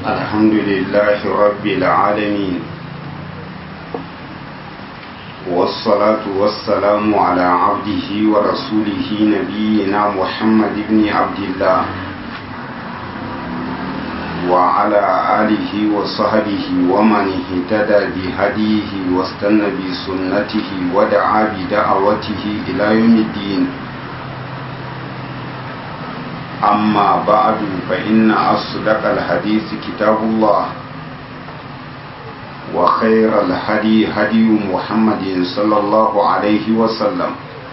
الحمد لله رب العالمين والصلاة والسلام على عبده ورسوله نبينا محمد بن عبد الله وعلى آله وصحبه ومن اهتدى بهديه واستنى بسنته ودعا بدعوته إلى يوم الدين أما بعد فإن أصدق الحديث كتاب الله وخير الهدي هدي محمد صلى الله عليه وسلم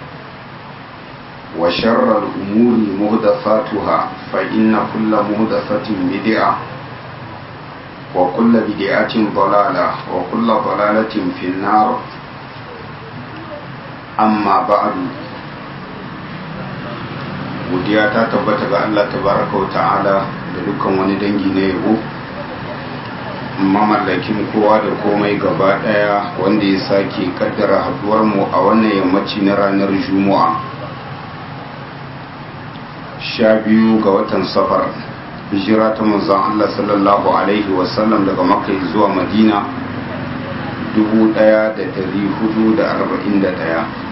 وشر الأمور مهدفاتها فإن كل مهدفة بدعة وكل بدعة ضلالة وكل ضلالة في النار أما بعد godiya ta tabbata ga Allah tabaraka wa ta'ala da dukkan wani dangi na yabo mamallakin kowa da komai gaba daya wanda ya sake kaddara haduwar mu a wannan yammaci na ranar juma'a sha biyu ga watan safar hijira ta manzon Allah sallallahu alaihi wasallam daga makka zuwa madina 1441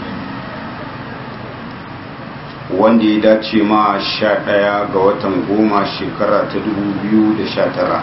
wanda ya dace ma sha ɗaya ga watan goma shekara ta dubu biyu da sha tara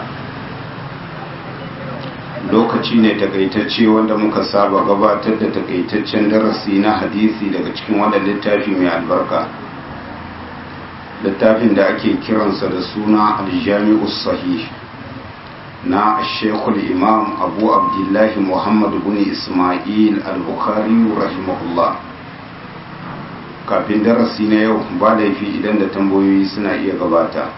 lokaci ne takaitacce wanda muka saba gabatar da takaitaccen darasi na hadisi daga cikin wannan littafi mai albarka littafin da ake kiransa da suna aljami'u sahih na shekul imam abu abdullahi muhammad bin ismail al-bukhari rahimahullah kafin darasi na yau ba laifi idan da tambayoyi suna iya gabata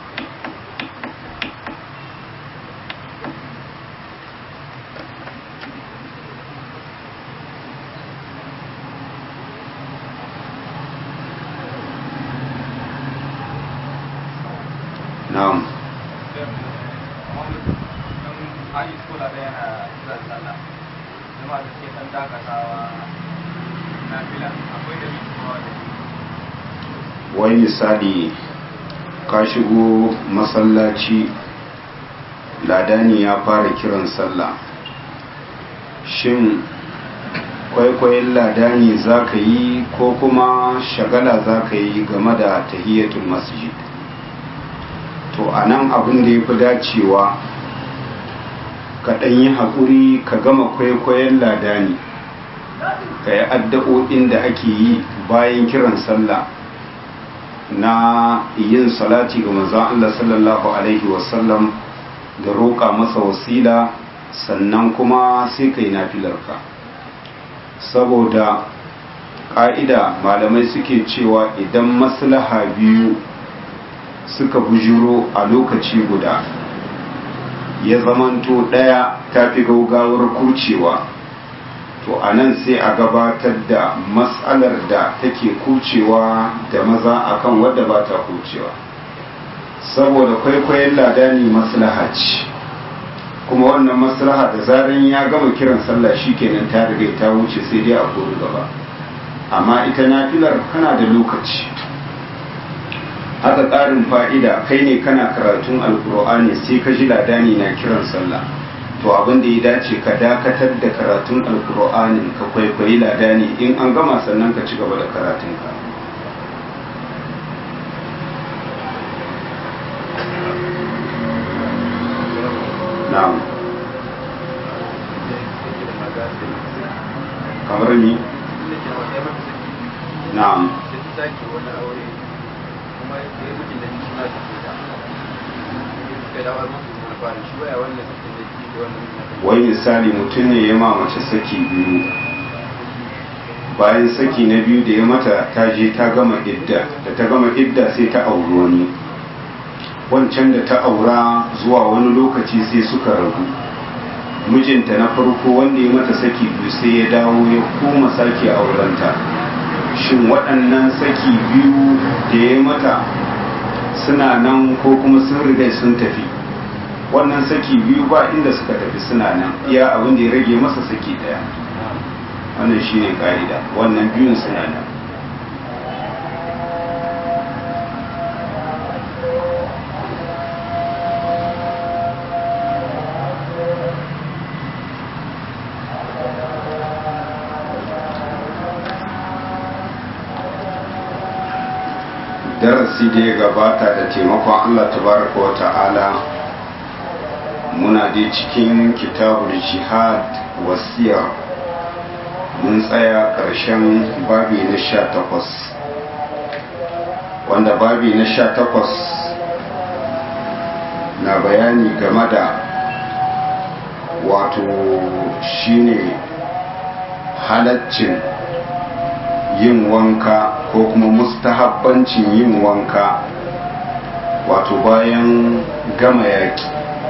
na'am wai misali ka shigo masallaci ladani ya fara kiran sallah shin kwaikwayon ladani za ka yi ko kuma shagala za ka yi game da tahiyatul masjid to a nan abin da ya fi dacewa ka ɗan yi haƙuri ka gama kwaikwayon ladani ka yi addu'o'in da ake yi bayan kiran sallah na yin salati ga manzon Allah sallallahu alaihi wasallam da roƙa masa wasila sannan kuma sai kai nafilarka saboda ƙa'ida malamai suke cewa idan maslaha biyu suka bujuro a lokaci guda ya zamanto ɗaya ta fi gaugawar kucewa to a nan sai a gabatar da matsalar da take kucewa da maza akan wadda ba ta kucewa saboda kwaikwayon ladani maslaha ce kuma wannan maslaha da zaran ya gama kiran sallah kenan ta riga ta wuce sai dai a kori gaba amma ita nafilar kana da lokaci haka ƙarin fa'ida kai ne kana karatun alkur'ani sai ka ji ladani na kiran sallah to abin da ya dace ka dakatar da karatun alkur'anin ka kwaikwayi ladani in an gama sannan ka ci gaba da karatunka na'am kamar ni na'am wai misali mutum ne ya mace saki biyu bayan saki na biyu da ya mata ta je ta gama idda da ta gama idda sai ta auri wani wancan da ta aura zuwa wani lokaci sai suka ragu mijinta na farko wanda ya mata saki biyu sai ya dawo ya koma sake aurenta shin waɗannan saki biyu da ya mata suna nan ko kuma sun riga sun tafi wannan saki biyu ba inda suka tafi suna nan iya abin da ya rage masa saki daya wannan shi ne ka'ida wannan biyun suna nan darasi da ya gabata da taimakon Allah tabaraka wa ta'ala muna dai cikin kitabul jihad wasiya mun tsaya ƙarshen babi na sha takwas wanda babi na sha takwas na bayani game da wato shine halaccin yin wanka ko kuma mustahabbancin yin wanka wato bayan gama yaki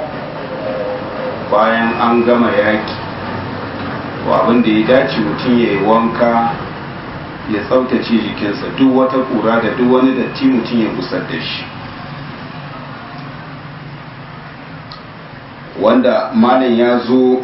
bayan an gama yaki abin da ya dace mutum ya yi wanka ya tsaftace jikinsa duk wata kura da duk wani datti mutum ya gusar da shi wanda malin ya zo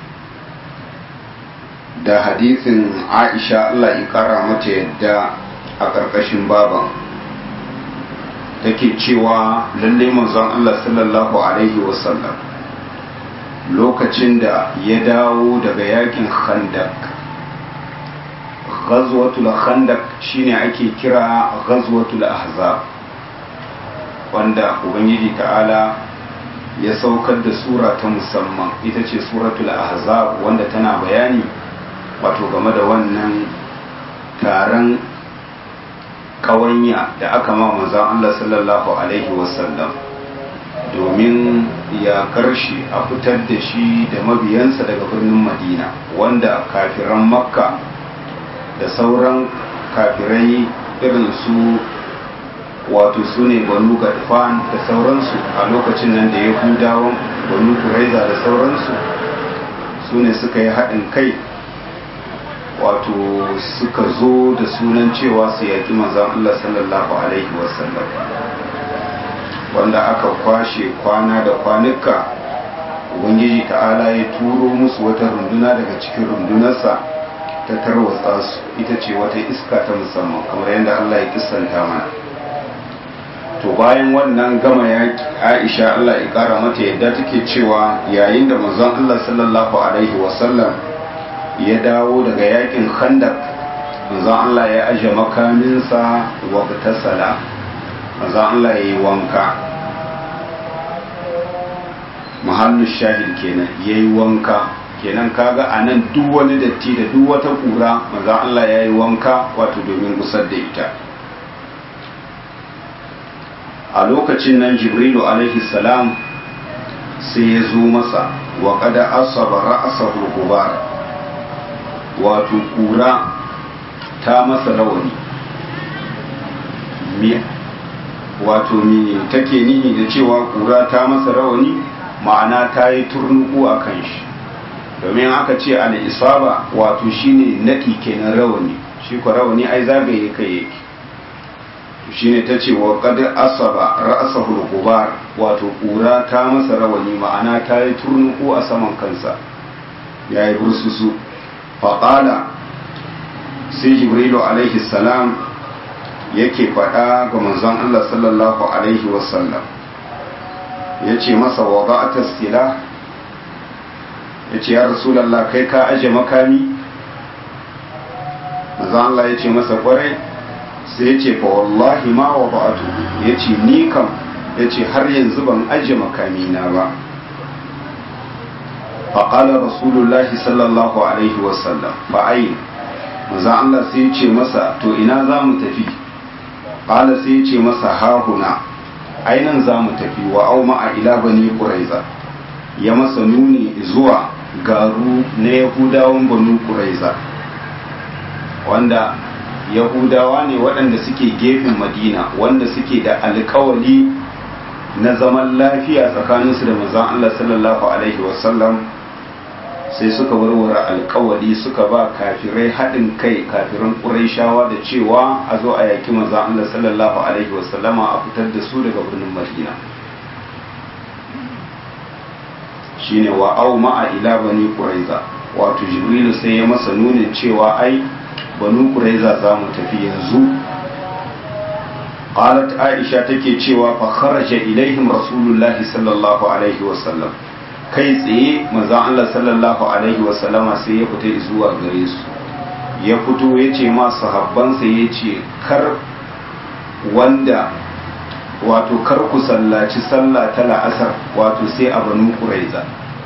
da hadisin aisha allah ya kara mata yadda a ƙarƙashin baban take cewa lallai manzon allah sallallahu alaihi wasallam lokacin da ya dawo daga yakin khandak ghazwatul khandak shine ake kira ghazwatul ahzab wanda ubangiji ta'ala ya saukar da sura ta musamman ita ce suratul ahzab wanda tana bayani wato game da wannan taron kawanya da aka ma manzon Allah sallallahu alaihi wasallam domin ya karshe a fitar da shi da mabiyansa daga birnin madina wanda kafiran makka da sauran kafirai irin su wato su ne banu gadfan da sauransu a lokacin nan da yahudawan banu kuraiza da sauransu su ne suka yi haɗin kai wato suka zo da sunan cewa su yaƙi manzan Allah sallallahu alaihi wasallam wanda aka kwashe kwana da kwanuka ubangiji ta'ala ya turo musu wata runduna daga cikin rundunarsa ta tarwatsa su ita ce wata iska ta musamman kamar yadda Allah ya kissanta mana to bayan wannan gama ya Aisha Allah ya kara mata yadda take cewa yayin da manzon Allah sallallahu alaihi wasallam ya dawo daga yakin Khandaq manzon Allah ya aje makaminsa wa tasala manzon Allah ya yi wanka mahallu shahid kenan ya yi wanka kenan kaga a nan duk wani datti da duk wata kura manzon Allah ya yi wanka wato domin gusar da ita a lokacin nan jibrilu alaihi salam sai ya zo masa wa kada asaba ra'asahu gubar wato kura ta masa rawani wato mi take nihi da cewa kura ta masa rawani ma'ana ta yi turnuku a kan shi domin aka ce al'isaba wato shine naɗi kenan rawani shi kwa rawani ai zagaye kai yake shine ta ce wa kada asaba ra'asahul gubar wato kura ta masa rawani ma'ana ta yi turnuku a saman kansa ya yi bursusu faƙala sai jibrilu alaihi salam yake faɗa ga manzon Allah sallallahu alaihi wasallam ya ce masa wa ba'ata sila ya ce ya rasulallah kai ka aje makami manzon Allah ya ce masa kwarai sai ya ce fa wallahi ma wa ba'atu ya ce ni kam ya ce har yanzu ban aje makamina ba faƙala rasulullahi sallallahu alaihi wasallam fa'ayin maza Allah sai ya ce masa to ina za mu tafi ƙala sai ya ce masa hahuna ainan za mu tafi wa au ma'a ila bani ƙuraiza ya masa nuni zuwa garu na yahudawan banu ƙuraiza wanda yahudawa ne waɗanda suke gefen madina wanda suke da alkawali na zaman lafiya tsakaninsu da manzon Allah sallallahu alaihi wasallam sai suka warware alkawali suka ba kafirai haɗin kai kafiran ƙuraishawa da cewa a zo a yaki manzon Allah sallallahu alaihi wasallama a fitar da su daga birnin madina shine wa au ma'a ila bani quraiza wato jibrilu sai ya masa nunin cewa ai banu quraiza za mu tafi yanzu qalat aisha take cewa fa kharaja ilaihim rasulullahi sallallahu alaihi wasallam kai tsaye manzon Allah sallallahu alaihi wasallama sai ya fita zuwa gare su ya fito ya ce ma sahabbansa ya ce kar wanda wato kar ku sallaci sallah ta la'asar wato sai a banu kuraiza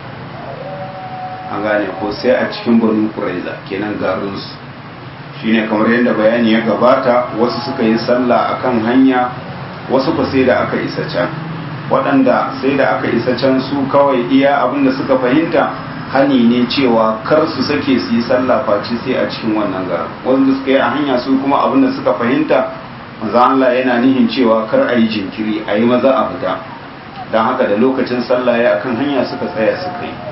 an gane ko sai a cikin banu kuraiza kenan garinsu shine kamar yadda bayani ya gabata wasu suka yi sallah akan hanya wasu ba sai da aka isa can waɗanda sai da aka isa can su kawai iya abinda suka fahimta hani ne cewa kar su sake su yi sallah face sai a cikin wannan garin wanda suka yi a hanya su kuma abinda suka fahimta manzo Allah yana nihin cewa kar a yi jinkiri a yi maza a fita don haka da lokacin sallah ya akan hanya suka tsaya suka yi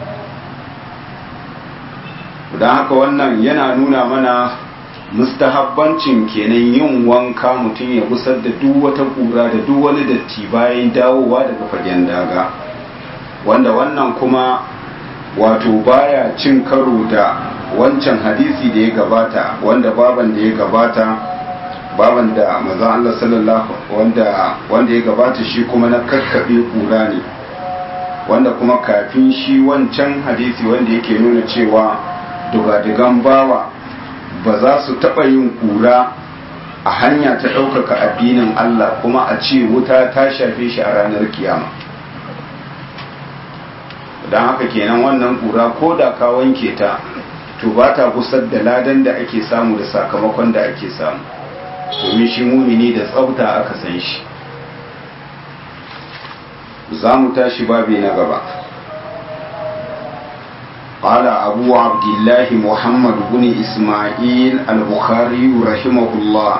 don haka wannan yana nuna mana mustahabbancin kenan yin wanka mutum ya gusar da duk wata kura da duk wani datti bayan dawowa daga fagen daga wanda wannan kuma wato baya cin karo da wancan hadisi da ya gabata wanda baban da ya gabata baban da maza Allah sallallahu wanda wanda ya gabata shi kuma na kakkabe kura ne wanda kuma kafin shi wancan hadisi wanda yake nuna cewa dugadigan bawa ba za su taɓa yin kura a hanya ta ɗaukaka addinin Allah kuma a ce wuta ta shafe shi a ranar kiyama don haka kenan wannan kura ko da ka wanke ta to ba ta gusar da ladan da ake samu da sakamakon da ake samu domin shi mumini da tsafta aka san shi za mu tashi babi na gaba قال أبو عبد الله محمد بن إسماعيل البخاري رحمه الله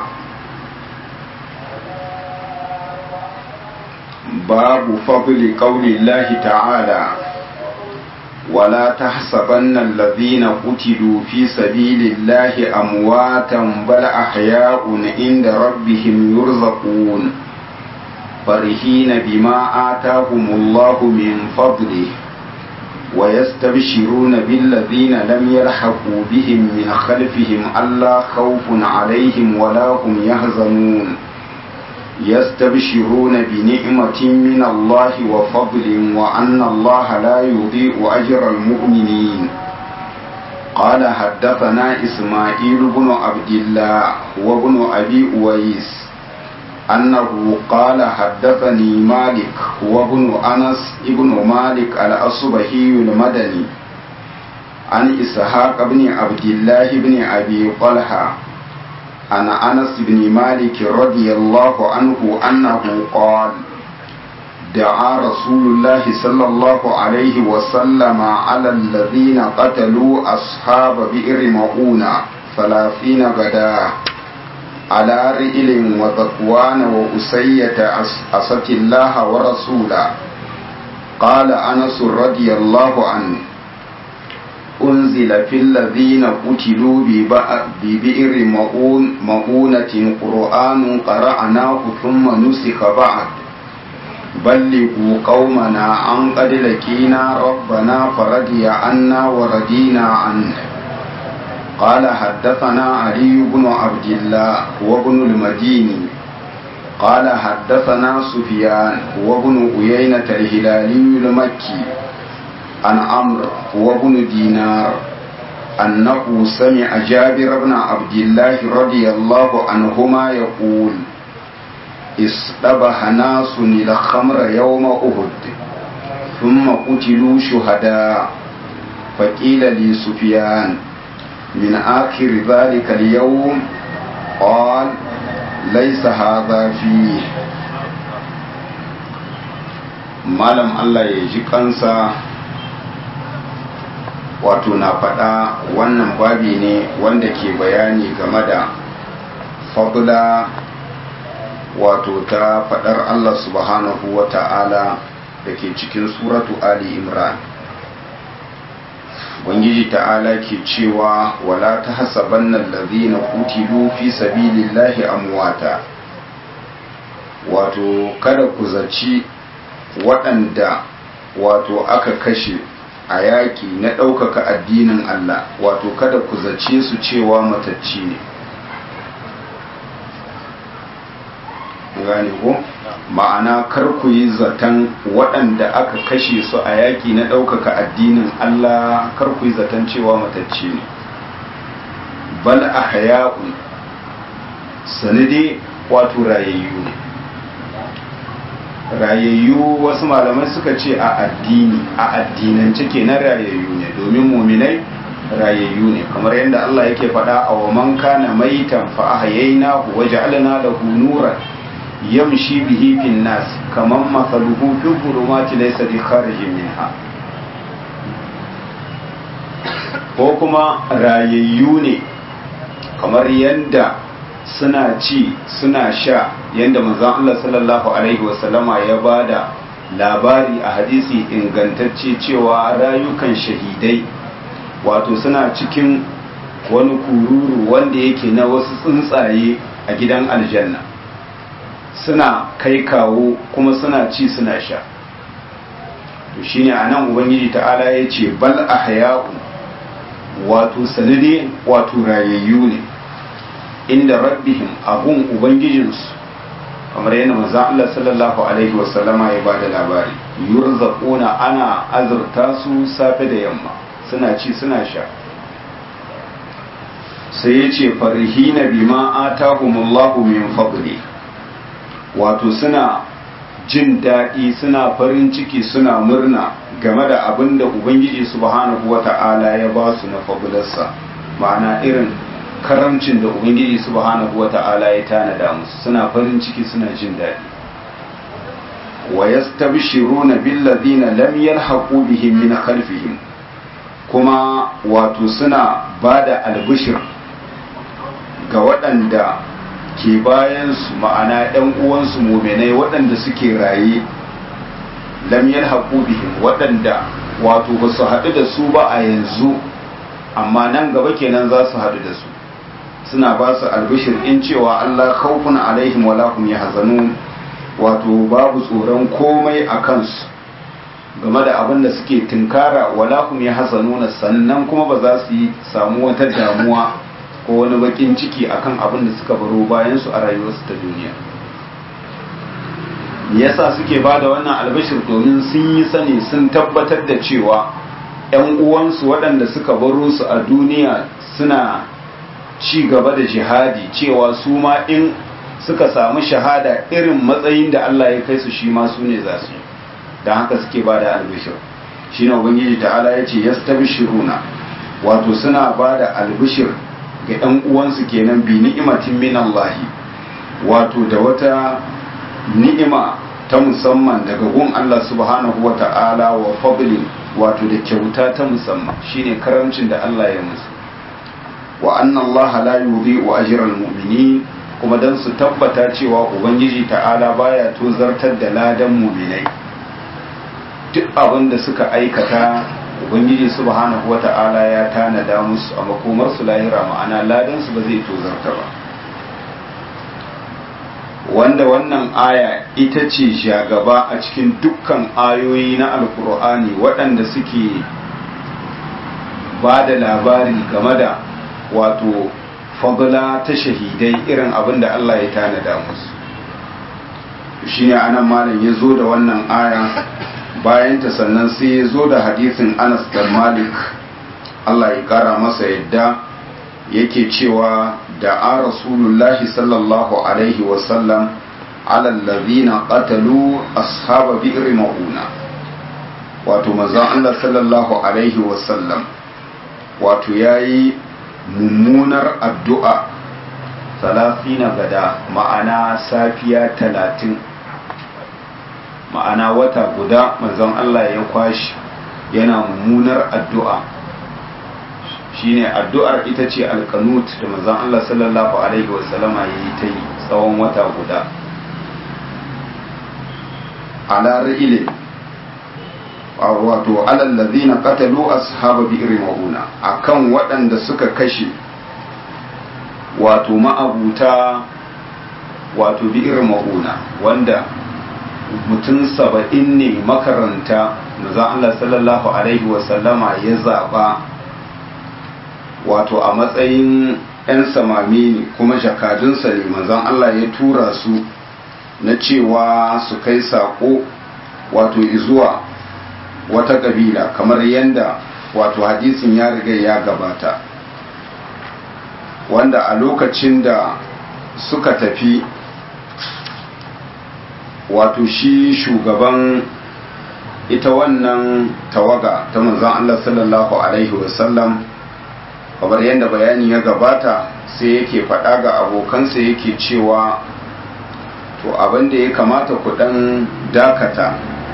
باب فضل قول الله تعالى ولا تحسبن الذين قتلوا في سبيل الله أمواتا بل أحياء عند ربهم يرزقون فرحين بما آتاهم الله من فضله ويستبشرون بالذين لم يلحقوا بهم من خلفهم ألا خوف عليهم ولا هم يحزنون يستبشرون بنعمة من الله وفضل وأن الله لا يضيء أجر المؤمنين قال حدثنا إسماعيل بن عبد الله وابن أبي أويس أنه قال حدثني مالك وابن أنس ابن مالك الأصبهي المدني عن إسحاق بن عبد الله بن أبي طلحة عن أنس بن مالك رضي الله عنه أنه قال دعا رسول الله صلى الله عليه وسلم على الذين قتلوا أصحاب بئر مؤونة ثلاثين غداه على رئل وذكوان وأسية أسة الله ورسوله قال أنس رضي الله عنه أنزل في الذين قتلوا ببئر مؤون مؤونة قرآن قرأناه ثم نسخ بعد بلغوا قومنا عن قد لقينا ربنا فرضي عنا وردينا عنه قال حدثنا علي بن عبد الله وابن المديني قال حدثنا سفيان وابن عيينة الهلالي المكي عن عمرو وابن دينار أنه سمع جابر بن عبد الله رضي الله عنهما يقول اصطبح ناس الخمر يوم أهد ثم قتلوا شهداء فقيل لي سفيان من آخر ذلك اليوم قال ليس هذا فيه malam Allah ya ji kansa wato na faɗa wannan babi ne wanda ke bayani game da fadla wato ta faɗar Allah subhanahu wa ta'ala da ke cikin suratu Ali Imran Ubangiji ta'ala ke cewa wala ta hasaban nan lazina kutilu fi sabilillahi amwata wato kada ku zaci waɗanda wato aka kashe a yaƙi na ɗaukaka addinin Allah wato kada ku zace su cewa matacci ne gane ko ma'ana kar ku yi zaton waɗanda aka kashe su a yaƙi na ɗaukaka addinin Allah kar ku yi zaton cewa matacci ne bal a haya'un sanadi wato rayayyu ne rayayyu wasu malamai suka ce a addini a addinance kenan rayayyu ne domin muminai rayayyu ne kamar yadda Allah yake faɗa a wa man kana maitan fa ahyaynahu wa ja'alna lahu nuran yamshi bihi fin nas kaman mathaluhu fi dhulumati laysa bi kharijin minha ko kuma rayayyu ne kamar yadda suna ci suna sha yadda manzon Allah sallallahu alaihi wasallama ya bada labari a hadisi ingantacce cewa rayukan shahidai wato suna cikin wani kururu wanda yake na wasu tsuntsaye a gidan aljanna suna kai kawo kuma suna ci suna sha to shine anan ubangiji ta'ala ya ce bal ahya'u wato sanade wato rayayyu ne inda rabbihim abun ubangijinsu kamar yadda manzon Allah sallallahu alaihi wasallama ya bada labari yurzaquna ana azurta su safe da yamma suna ci suna sha sai ya ce farihina bima atahumullahu min fadli wato suna jin daɗi suna farin ciki suna murna game da abin da ubangiji subhanahu wata'ala ya ba su na fabularsa ma'ana irin karamcin da ubangiji subhanahu wata'ala ya tanada musu suna farin ciki suna jin daɗi wa yastabshiruna billadhina lam yalhaqu bihim min khalfihim kuma wato suna bada albishir ga waɗanda ke bayansu ma'ana ‘yan uwansu muminai waɗanda suke raye lamyar haƙu bihim waɗanda wato ba su haɗu da su ba a yanzu amma nan gaba kenan za su haɗu da su suna ba su albishir in cewa Allah khawfun alaihim wala hum yahzanun wato babu tsoron komai a kansu game da abin da suke tunkara wala hum yahzanuna sannan kuma ba za su yi samu wata damuwa ko wani bakin ciki akan abin da suka baro bayan su a rayuwarsu ta duniya yasa suke ba da wannan albashir domin sun yi sani sun tabbatar da cewa 'yan uwansu waɗanda suka baro su a duniya suna ci gaba da jihadi cewa su ma in suka samu shahada irin matsayin da Allah ya kai su shi ma su ne za su yi don haka suke ba da albishir shi ne ubangiji ta'ala ya ce yastabshiruna wato suna ba da albishir ga ɗan uwansu kenan bi ni'imatin min Allah wato da wata ni'ima ta musamman daga gun Allah subhanahu wa ta'ala wa fadli wato da kyauta ta musamman shine karamcin da Allah ya musu wa anna Allah la yudhi'u ajral mu'minin kuma dan su tabbata cewa ubangiji ta'ala baya tozartar da ladan mu'minai duk abin da suka aikata ubangiji subhanahu wata'ala ya tanada musu a makomar su lahira ma'ana ladan su ba zai tozarta ba wanda wannan aya ita ce shagaba a cikin dukkan ayoyi na alkur'ani waɗanda suke ba da labari game da wato fadla ta shahidai irin abin da Allah ya tanada musu shi ne anan malam ya zo da wannan aya bayan ta sannan sai ya zo da hadisin Anas da Malik Allah ya kara masa yadda yake cewa da a rasulullahi sallallahu alaihi wasallam ala allazina qatalu ashaba bi'r mauna wato manzon Allah sallallahu alaihi wasallam wato yayi mummunar addu'a salafina gada ma'ana safiya talatin ma'ana wata guda manzon Allah ya kwashi yana mummunar addu'a shine addu'ar ita ce alkanut da manzon Allah sallallahu alaihi wasallama ya yi ta yi tsawon wata guda ala ra'ilin wato alallazi na katalu ashaba bi'ir mauna akan waɗanda suka kashe wato ma'abuta wato bi'ir mauna wanda mutum saba'in ne makaranta manzon Allah sallallahu alaihi wasallama ya zaɓa wato a matsayin 'yan samami ne kuma jakadunsa ne manzon Allah ya tura su na cewa su kai saƙo wato izuwa wata ƙabila kamar yadda wato hadisin ya riga ya gabata wanda a lokacin da suka tafi wato shi shugaban ita wannan tawaga ta manzon Allah sallallahu alaihi wasallam kamar yadda bayani ya gabata sai yake faɗa ga abokansa yake cewa to abin da ya kamata ku ɗan dakata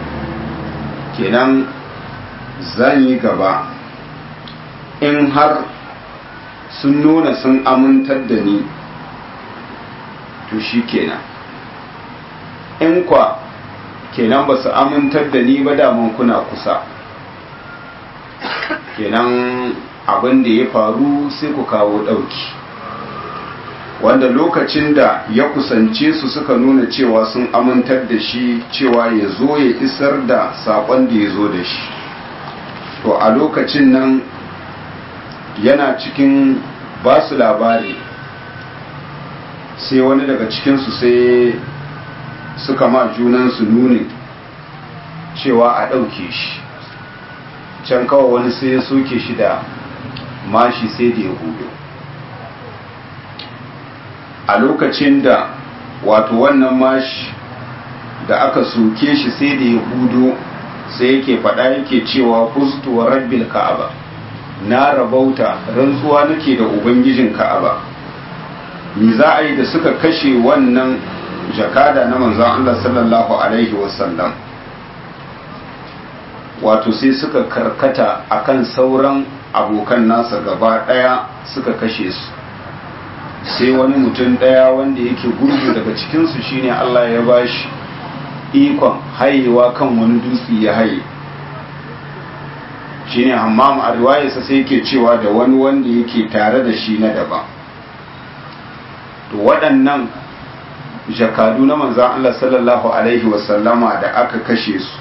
kenan zan yi gaba in har sun nuna sun amintar da ni to shi kenan in kwa kenan ba su amintar da ni ba daman kuna kusa kenan abin da ya faru sai ku kawo ɗauki wanda lokacin da ya kusance su suka nuna cewa sun amintar da shi cewa ya zo ya isar da saƙon da ya zo da shi to a lokacin nan yana cikin ba su labari sai wani daga cikinsu sai suka ma junansu nuni cewa a ɗauke shi can kawai wani sai ya soke shi da mashi sai da ya hudu a lokacin da wato wannan mashi da aka soke shi sai da ya hudu sai yake faɗa yake cewa kustuwa rabbil ka'aba na rabauta rantsuwa nake da ubangijin ka'aba ni za a yi da suka kashe wannan jakada na manzon Allah sallallahu alaihi wasallam wato sai suka karkata akan sauran abokan nasa gaba daya suka kashe su sai wani mutum daya wanda yake gurgu daga cikinsu shine Allah ya bashi ikon hayewa kan wani dutse ya haye shine hammam a riwayarsa sai yake cewa da wani wanda yake tare da shi na daban to waɗannan jakadu na manzan Allah sallallahu alaihi wasallama da aka kashe su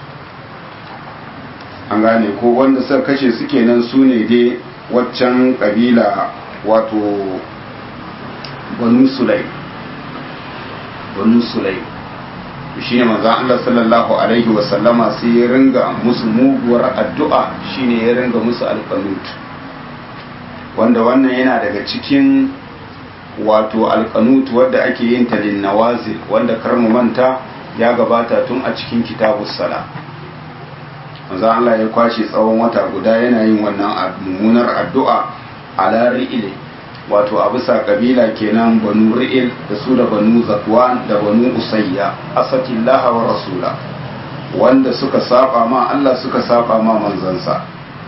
an gane ko wanda suka kashe su kenan su ne dai waccan kabila wato banu sulai banu sulai shi ne manzan Allah sallallahu alaihi wasallama sai ya ringa musu muguwar addu'a shi ne ya ringa musu alkanut wanda wannan yana daga cikin wato alkanut wadda ake yin ta linnawazil wanda karmu manta ya gabata tun a cikin kitabus sala manzo Allah ya kwashe tsawon wata guda yana yin wannan mummunar addu'a ala ri'il wato a bisa kabila kenan banu ri'il da su da banu zakwan da banu usayya asatillaha wa rasula wanda suka saba ma Allah suka saba ma manzansa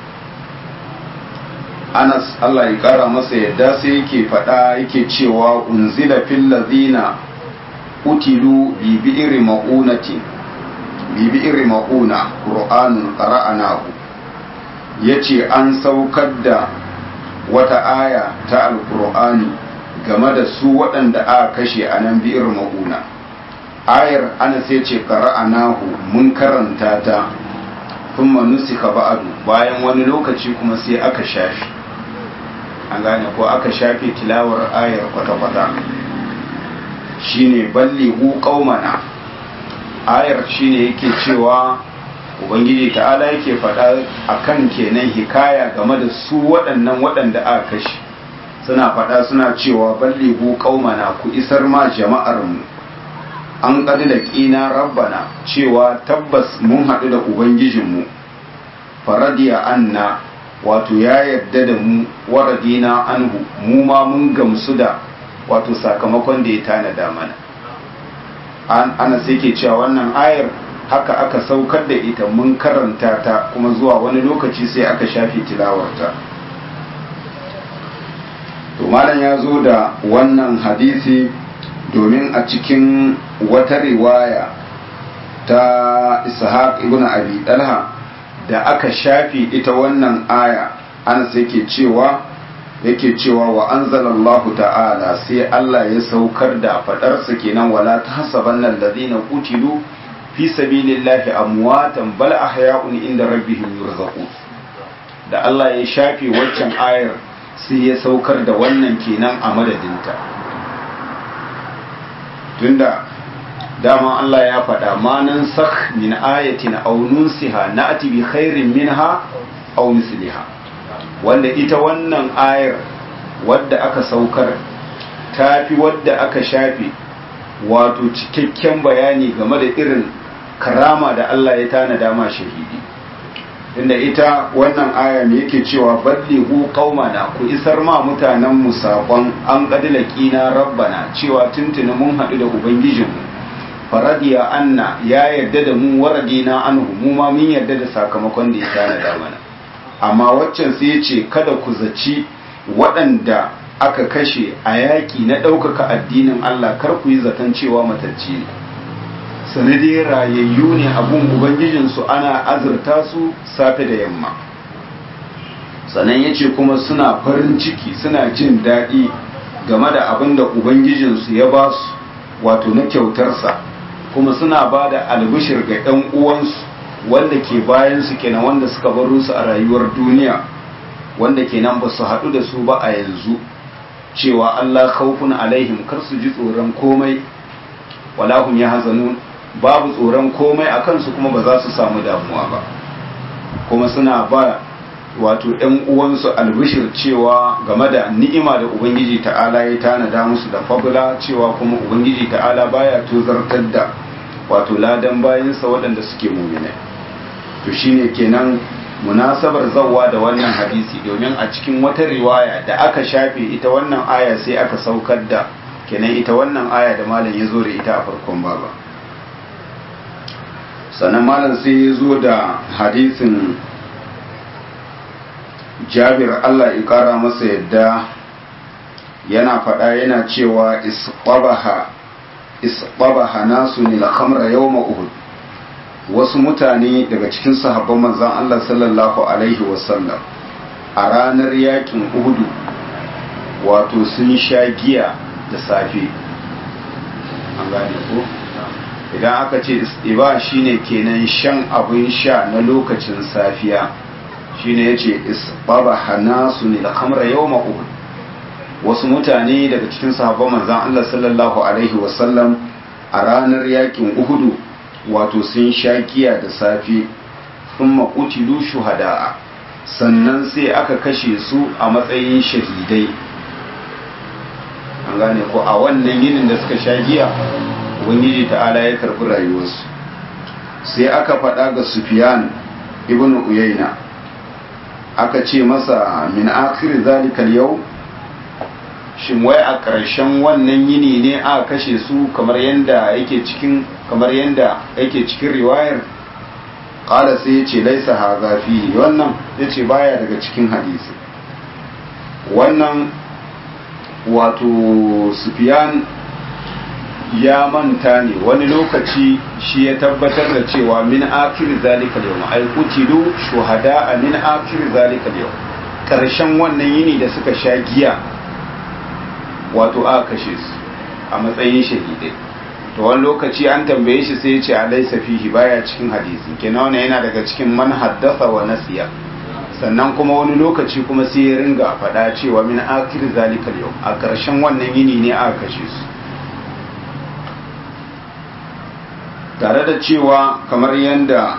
Anas Allah ya kara masa yadda sai yake faɗa yake cewa unzila fil ladina utilu bi bi'ri ma'unatin bi bi'ri ma'una qur'anun qara'anahu yace an saukar da wata aya ta alqur'ani game da su waɗanda aka kashe a nan bi'ir ma'una ayar ana sai ce qara'anahu mun karanta ta kuma nusika ba'adu bayan wani lokaci kuma sai aka shafi an gane ko aka shafe tilawar ayar kwata-kwata shine ballighu qaumana ayar shine yake cewa ubangiji ta'ala yake faɗa akan kenan hikaya game da su waɗannan waɗanda aka kashe suna faɗa suna cewa ballighu qaumana ku isar ma jama'ar mu an da ƙina rabbana cewa tabbas mun haɗu da ubangijinmu faradiya anna wato ya yarda da mu waradina anhu mu ma mun gamsu da wato sakamakon da ya tanada mana an ana sai ke cewa wannan ayar haka aka saukar da ita mun karanta ta kuma zuwa wani lokaci sai aka shafe tilawarta to malam ya zo da wannan hadisi domin a cikin wata riwaya ta ishaq ibn abi dalha da aka shafi ita wannan aya ana sai ke cewa yake cewa wa anzalallahu ta'ala sai Allah ya saukar da fadarsa kenan wala tahsabanna alladhina qutilu fi sabilillahi amwatan bal ahya'un inda rabbihim yurzaqun da Allah ya shafe waccan ayar sai ya saukar da wannan kenan a madadinta tunda dama Allah ya faɗa ma nan sakh min ayatin aw nunsiha na'ti bi khairin minha aw misliha wanda ita wannan ayar wadda aka saukar tafi wadda aka shafe wato cikakken bayani game da irin karama da Allah ya tanada ma shahidi inda ita wannan aya ne yake cewa ballighu qaumana ku isar ma mutanen mu sakon an qadila qina rabbana cewa tuntuni mun hadu da ubangijinmu faradiya anna ya yarda da mu waradina anhu mu ma mun yarda da sakamakon da ya tanada mana amma waccan sai ya ce kada ku zaci waɗanda aka kashe a yaƙi na ɗaukaka addinin Allah kar ku yi zaton cewa matacci ne sanadi rayayyu ne abun ubangijinsu ana azurta su safe da yamma sannan ya ce kuma suna farin ciki suna jin daɗi game da abin da ubangijinsu ya ba su wato na kyautarsa kuma suna ba da albishir ga 'yan uwansu wanda ke bayansu kenan wanda suka baro su a rayuwar duniya wanda kenan ba su haɗu da su ba a yanzu cewa Allah khawfun alaihim kar su ji tsoron komai walahum yahzanun babu tsoron komai a kansu kuma ba za su samu damuwa ba kuma suna ba wato ‘yan uwansu albishir cewa game da ni'ima da Ubangiji ta'ala ya tanada musu da fabula cewa kuma Ubangiji ta'ala baya tozartar da wato ladan bayansa waɗanda suke muminai to shine kenan munasabar zawwa da wannan hadisi domin a cikin wata riwaya da aka shafe ita wannan aya sai aka saukar da kenan ita wannan aya da malam ya zo da ita a farkon baba sannan malam sai ya zo da hadisin jabir Allah ya kara masa yadda yana faɗa yana cewa isqabaha isqabaha nasu ni al-khamra yawma uhud wasu mutane daga cikin sahabban manzon Allah sallallahu alaihi wasallam a ranar yakin uhudu wato sun sha giya da safe an gane ko idan aka ce iba shine kenan shan abin sha na lokacin safiya shine yace isbaba hanasu ne al-khamra yawma uhud wasu mutane daga cikin sahabban manzon Allah sallallahu alaihi wasallam a ranar yakin uhudu wato sun sha giya da safe thumma qutilu shuhada'a sannan sai aka kashe su a matsayin shahidai an gane ko a wannan yinin da suka sha giya ubangiji ta'ala ya karbi rayuwarsu sai aka faɗa ga sufiyan ibn uyayna aka ce masa min akhir zalikal yau shin wai a ƙarshen wannan yini ne aka kashe su kamar yanda yake cikin kamar yanda yake cikin riwayar qala sai ya ce laisa hadha fi wannan yace baya daga cikin hadisi wannan wato sufiyan ya manta ne wani lokaci shi ya tabbatar da cewa min akir zalika yau ai kutilu shuhada a min akir zalika yau karshen wannan yini da suka sha giya wato a kashe su a matsayin shahidai to wani lokaci an tambaye shi sai ya ce alaisa fihi baya cikin hadisi kenan wannan yana daga cikin man haddasa wa nasiya sannan kuma wani lokaci kuma sai ya ringa faɗa cewa min akir zalika yau a ƙarshen wannan yini ne aka kashe su tare da cewa kamar yadda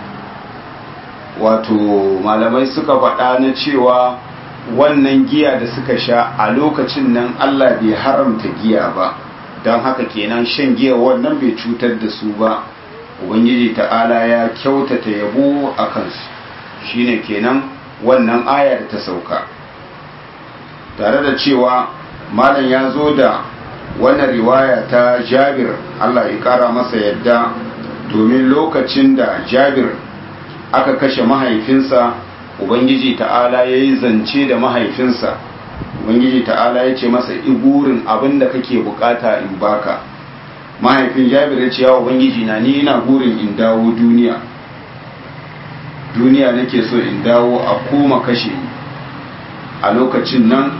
wato malamai suka faɗa na cewa wannan giya da suka sha a lokacin nan Allah bai haramta giya ba don haka kenan shan giya wannan bai cutar da su ba ubangiji ta'ala ya kyautata yabo a kansu shine kenan wannan aya da ta sauka tare da cewa malam ya zo da wannan riwaya ta jabir Allah ya kara masa yadda domin lokacin da jabir aka kashe mahaifinsa ubangiji ta'ala ya yi zance da mahaifinsa ubangiji ta'ala ya ce masa igurin abin da kake bukata in baka mahaifin jabir ya ce ya ubangiji na ni ina gurin in dawo duniya duniya nake so in dawo a koma kashe ni a lokacin nan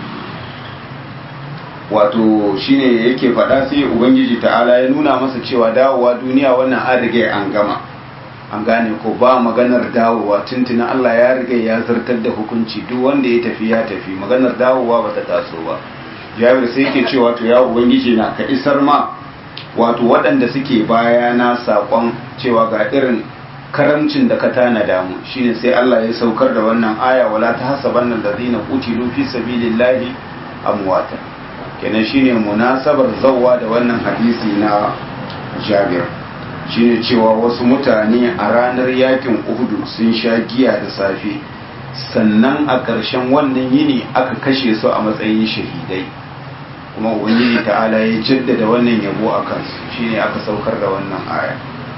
wato shine yake faɗa sai ubangiji ta'ala ya nuna masa cewa dawowa duniya wannan an riga an gama an gane ko ba maganar dawowa tuntuna Allah ya riga ya zartar da hukunci duk wanda ya tafi ya tafi maganar dawowa ba ta taso ba jabir sai yake cewa to ya ubangiji na ka isar ma wato waɗanda suke baya na saƙon cewa ga irin karamcin da ka tanada mu shine sai Allah ya saukar da wannan aya wala ta hasabanna allazina qutilu fi sabilillahi amwata kenan shine munasabar zawwa da wannan hadisi na jabir shine cewa wasu mutane a ranar yakin uhudu sun sha giya da safe sannan a ƙarshen wannan yini aka kashe su a matsayin shahidai kuma ubangiji ta'ala ya jaddada wannan yabo a kansu shine aka saukar da wannan aya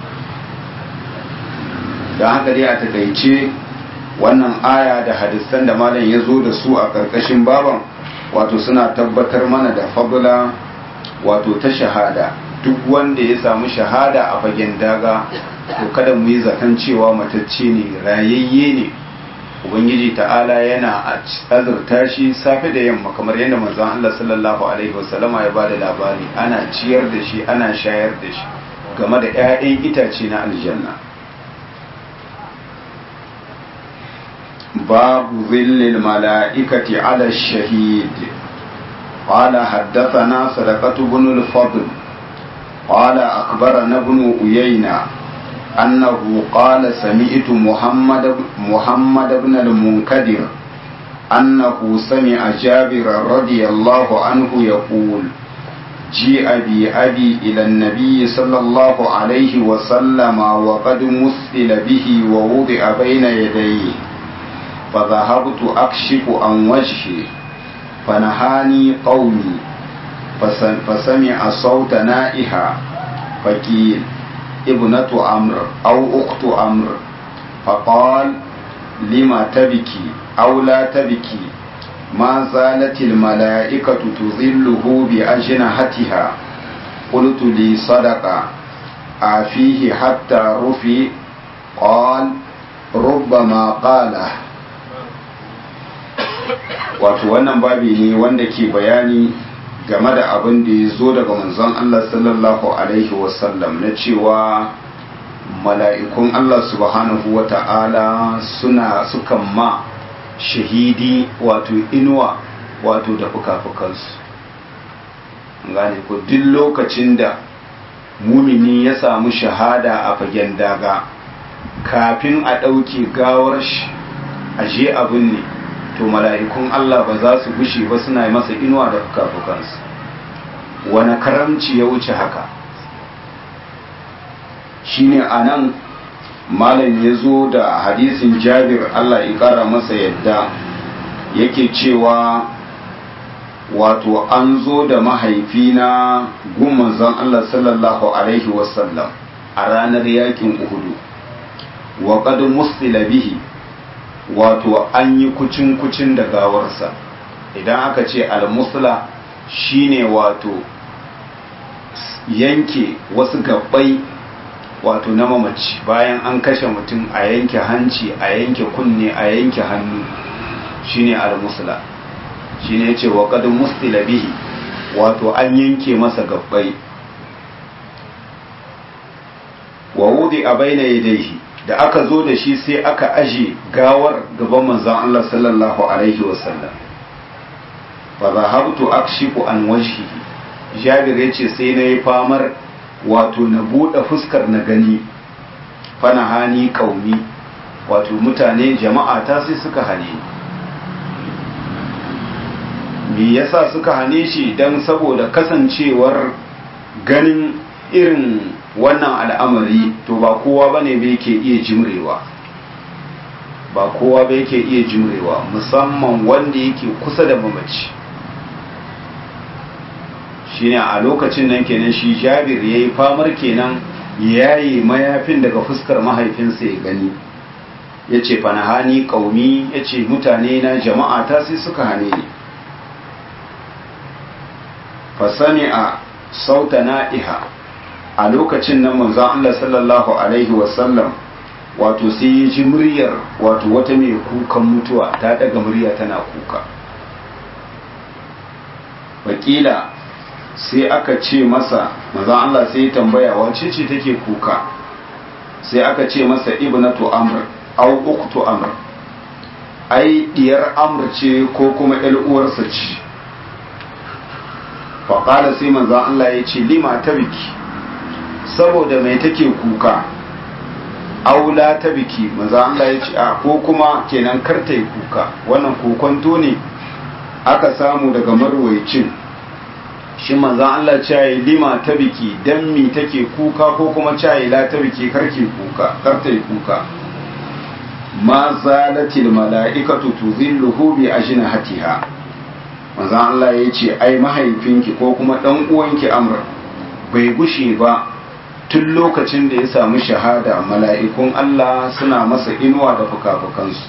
don haka dai a takaice wannan aya da hadisan da malam ya zo da su a ƙarƙashin baban wato suna tabbatar mana da fabula wato ta shahada duk wanda ya samu shahada a fagen daga to kada mu yi zaton cewa matacce ne rayayye ne ubangiji ta'ala yana azurta shi safe da yamma kamar yadda manzon Allah sallallahu alaihi wasallama ya bada labari ana ciyar da shi ana shayar da shi game da 'ya'yan itace na aljanna باب ظل الملائكة على الشهيد قال حدثنا صدقة بن الفضل قال أخبرنا ابن أيينة أنه قال سمعت محمد محمد بن المنكدر أنه سمع جابر رضي الله عنه يقول جيء بأبي إلى النبي صلى الله عليه وسلم وقد مثل به ووضع بين يديه فذهبت أكشف عن وجهي فنهاني قومي فسمع صوت نائها فقيل ابنة عمرو أو أخت عمرو فقال لما تبكي أو لا تبكي ما زالت الملائكة تظله بأجنحتها قلت لي صدق أفيه حتى رفي قال ربما قاله wato wannan babi ne wanda ke bayani game da abin da ya zo daga manzon Allah sallallahu alaihi wasallam na cewa mala'ikun Allah subhanahu wa ta'ala suna sukan ma shahidi wato inuwa wato da fuka-fukansu gane ku duk lokacin da mumini ya samu shahada a fagen daga kafin a ɗauke gawar shi a je abin ne to mala'ikun Allah ba za su gushe ba suna masa inuwa da fuka-fukansu wani karamci ya wuce haka shine a nan malam ya zo da hadisin jabir Allah ya ƙara masa yadda yake cewa wato an zo da mahaifina gun zan Allah sallallahu alaihi wasallam a ranar yakin uhudu wa qad musila bihi wato an yi kucin kucin da gawarsa idan aka ce al-musla shine wato yanke wasu gabbai wato na mamaci bayan an kashe mutum a yanke hanci a yanke kunne a yanke hannu shine al-musla shine yace wa qad mustila bihi wato an yanke masa gabbai wa wudi a baina yadayhi da aka zo da shi sai aka aje gawar gaban manzon Allah sallallahu alaihi wasallam fa zahabtu akshifu an wajhihi Jabir yace sai na yi famar wato na buɗe fuskar na gani fana hani kaumi wato mutane jama'a ta sai suka hane me yasa suka hane shi dan saboda kasancewar ganin irin wannan al'amari to ba kowa bane ba yake iya jimrewa ba kowa ba yake iya jimrewa musamman wanda yake kusa da mamaci shine a lokacin nan kenan shi jabir ya yi famar kenan yayi mayafin daga fuskar mahaifinsa ya gani ya ce fanahani ƙaumi ya ce mutane na jama'a ta sai suka hane ni fasani a sauta na'iha a lokacin nan manzon Allah sallallahu alaihi wasallam wato sai ya ji muryar wato wata mai kukan mutuwa ta daga murya tana kuka wakila sai aka ce masa manzon Allah sai ya tambaya wace ce take kuka sai aka ce masa ibnatu amr au uktu amr ai diyar amr ce ko kuma ƴar uwarsa ce faƙala sai manzon Allah ya ce lima ta biki saboda mai take kuka aula ta biki manzon Allah ya ce a ko kuma kenan karta yi kuka wannan kokonto ne aka samu daga marwaicin shi manzan Allah cayi lima ta biki dan mi take kuka ko kuma cayi la ta biki karke kuka karta yi kuka ma zalatil mala'ikatu tuzilluhu bi ajnihatiha manzan Allah ya ce ai mahaifinki ko kuma dan uwanki amr bai gushe ba tun lokacin da ya samu shahada mala'ikun Allah suna masa inuwa da fuka-fukansu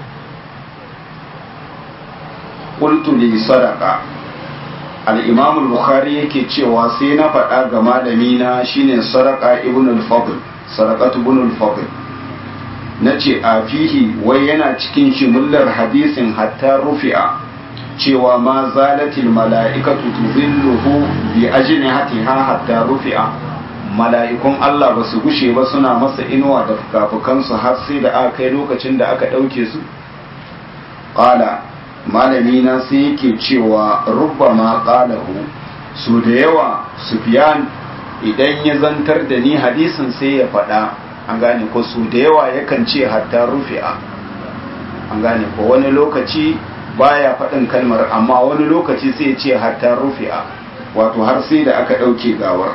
qultu li sadaqa al-imam al-bukhari yake cewa sai na faɗa ga malami na shine sadaqa ibn al-fadl sadaqatu ibn al-fadl nace a fihi wai yana cikin shimullar hadisin hatta rufi'a cewa ma zalatil mala'ikatu tuzilluhu bi ajnihatiha hatta rufi'a mala'ikun Allah ba su gushe ba suna masa inuwa da fukafukansu har sai da aka kai lokacin da aka ɗauke su qala malami na sai yake cewa rubbama qalahu su da yawa sufyan idan ya zantar da ni hadisin sai ya faɗa an gane ko su da yawa yakan ce hatta rufi'a an gane ko wani lokaci baya faɗin kalmar amma wani lokaci sai ya ce hatta rufi'a wato har sai da aka ɗauke gawar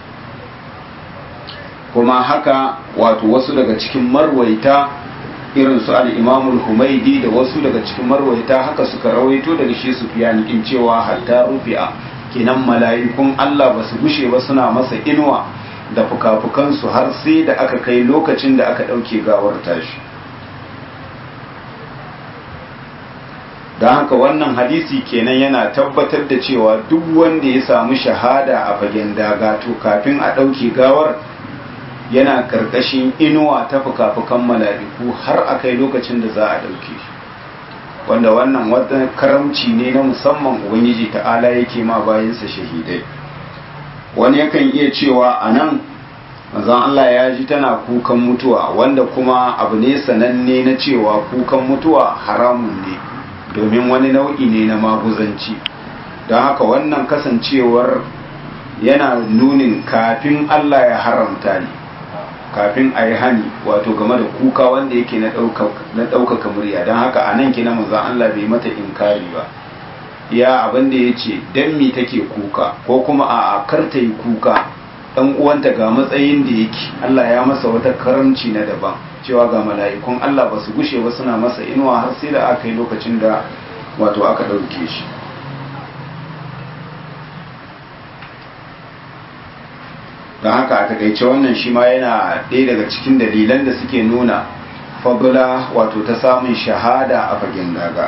kuma haka wato wasu daga cikin marwaita irin su al-imamul humaidi da wasu daga cikin marwaita haka suka rawaito daga shi sufyan in cewa hatta rufi'a kenan mala'ikun Allah ba su gushe ba suna masa inuwa da fukafukansu har sai da aka kai lokacin da aka ɗauke gawar tashi don haka wannan hadisi kenan yana tabbatar da cewa duk wanda ya samu shahada a fagen daga to kafin a ɗauke gawar yana karkashin inuwa ta fuka-fukan mala'iku har a kai lokacin da za a ɗauke shi wanda wannan wata karamci ne na musamman ubangiji ta'ala yake ma bayansa shahidai wani yakan iya cewa a nan manzon Allah ya ji tana kukan mutuwa wanda kuma abu ne sananne na cewa kukan mutuwa haramun ne domin wani nau'i ne na maguzanci don haka wannan kasancewar yana nunin kafin Allah ya haramta ne kafin a yi hani wato game da kuka wanda yake na ɗaukaka murya don haka a nan kina manzan Allah bai mata inkari ba ya abin da ya ce don mi take kuka ko kuma a karta yi kuka ɗan uwanta ga matsayin da yake Allah ya masa wata karamci na daban cewa ga mala'ikun Allah ba su gushe ba suna masa inuwa har sai da aka yi lokacin da wato aka ɗauke shi don haka a takaice wannan shi ma yana ɗaya daga cikin dalilan da suke nuna fabula wato ta samun shahada a fagen daga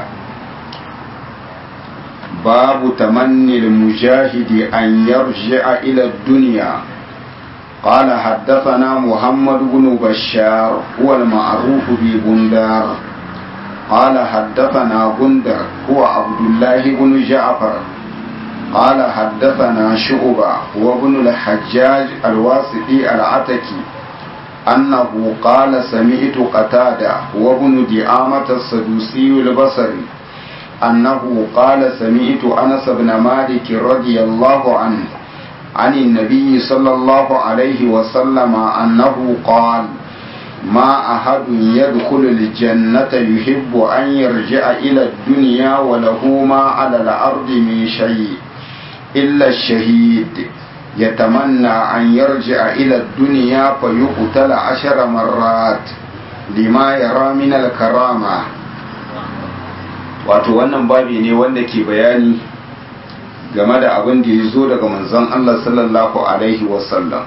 babu tamannil mujahidi an yarji'a ila duniya قال حدثنا محمد بن بشار هو المعروف ببندار قال حدثنا بندر هو عبد الله بن جعفر قال حدثنا شعبة وابن الحجاج الواسطي العتكي أنه قال سمعت قتادة وابن دعامة السدوسي البصري أنه قال سمعت أنس بن مالك رضي الله عنه عن النبي صلى الله عليه وسلم أنه قال ما أحد يدخل الجنة يحب أن يرجع إلى الدنيا وله ما على الأرض من شيء إلا الشهيد يتمنى أن يرجع إلى الدنيا فيقتل عشر مرات لما يرى من الكرامة wato wannan babi ne wanda ke bayani game da abin da ya zo daga manzon Allah sallallahu Alaihi wasallam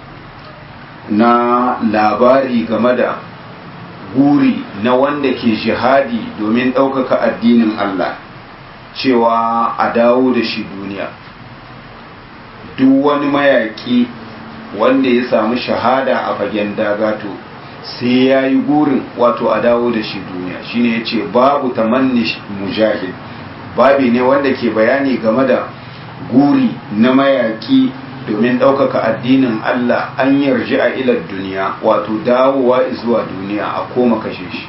na labari game da guri na wanda ke jihadi domin ɗaukaka addinin Allah cewa a dawo da shi duniya duk wani mayaƙi wanda ya samu shahada a fagen dagato sai ya yi gurin wato a dawo da shi duniya shine ya ce babu tamanni mujahid babi ne wanda ke bayani game da guri na mayaƙi domin ɗaukaka addinin Allah an yarji a ilar duniya wato dawowa zuwa duniya a koma kashe shi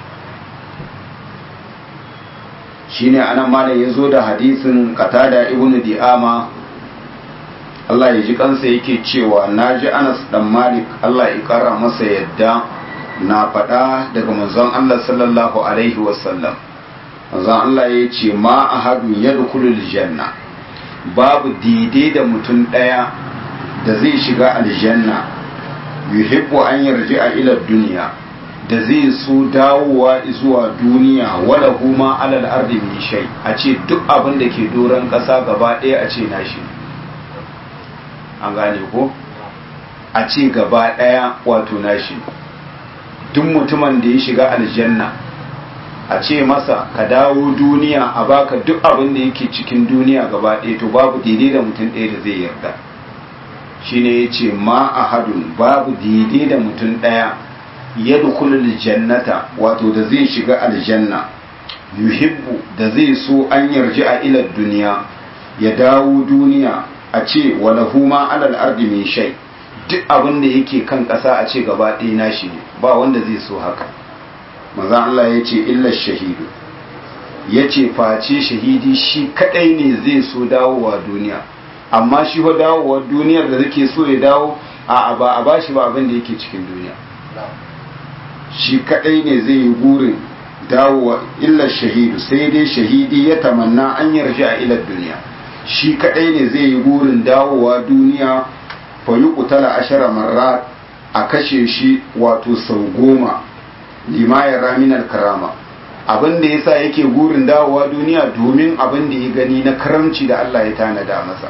shine anan malam ya zo da hadisin katada ibnu di'ama Allah ya ji kansa yake cewa na ji Anas dan Malik Allah ya kara masa yadda na faɗa daga manzon Allah sallallahu alaihi wasallam manzon Allah ya ce ma ahadun yadkhulul janna babu daidai da mutum ɗaya da zai shiga aljanna yuhibbu an yarji a ila duniya da zai so dawowa zuwa duniya wala huma alal ardi min shay a ce duk abin da ke doron ƙasa gaba ɗaya a ce nashi an gane ko a ce gaba ɗaya wato nashi duk mutumin da ya shiga aljanna a ce masa ka dawo duniya a baka duk abin da yake cikin duniya gaba ɗaya to babu daidai da mutum ɗaya da zai yarda shine ya ce ma a hadun babu daidai da mutum ɗaya ya dukulul jannata wato da zai shiga aljanna yuhibbu da zai so an yarji a ilar duniya ya dawo duniya a ce walahu ma alal ardi min shay duk abin da yake kan ƙasa a ce gaba ɗaya nashi ne ba wanda zai so haka maza Allah ya ce illar shahidu ya ce face shahidi shi kadai ne zai so dawowa duniya amma shi fa dawowa duniyar da zake so ya dawo a ba a bashi ba abin da yake cikin duniya shi kadai ne zai yi gurin dawowa illar shahidu sai dai shahidi ya tamanna an yarji a ilar duniya shi kadai ne zai yi gurin dawowa duniya fa yi kutala ashara marrat a kashe shi wato sau goma limayar raminar karama abin da yasa yake gurin dawowa duniya domin abin da ya gani na karamci da Allah ya tanada masa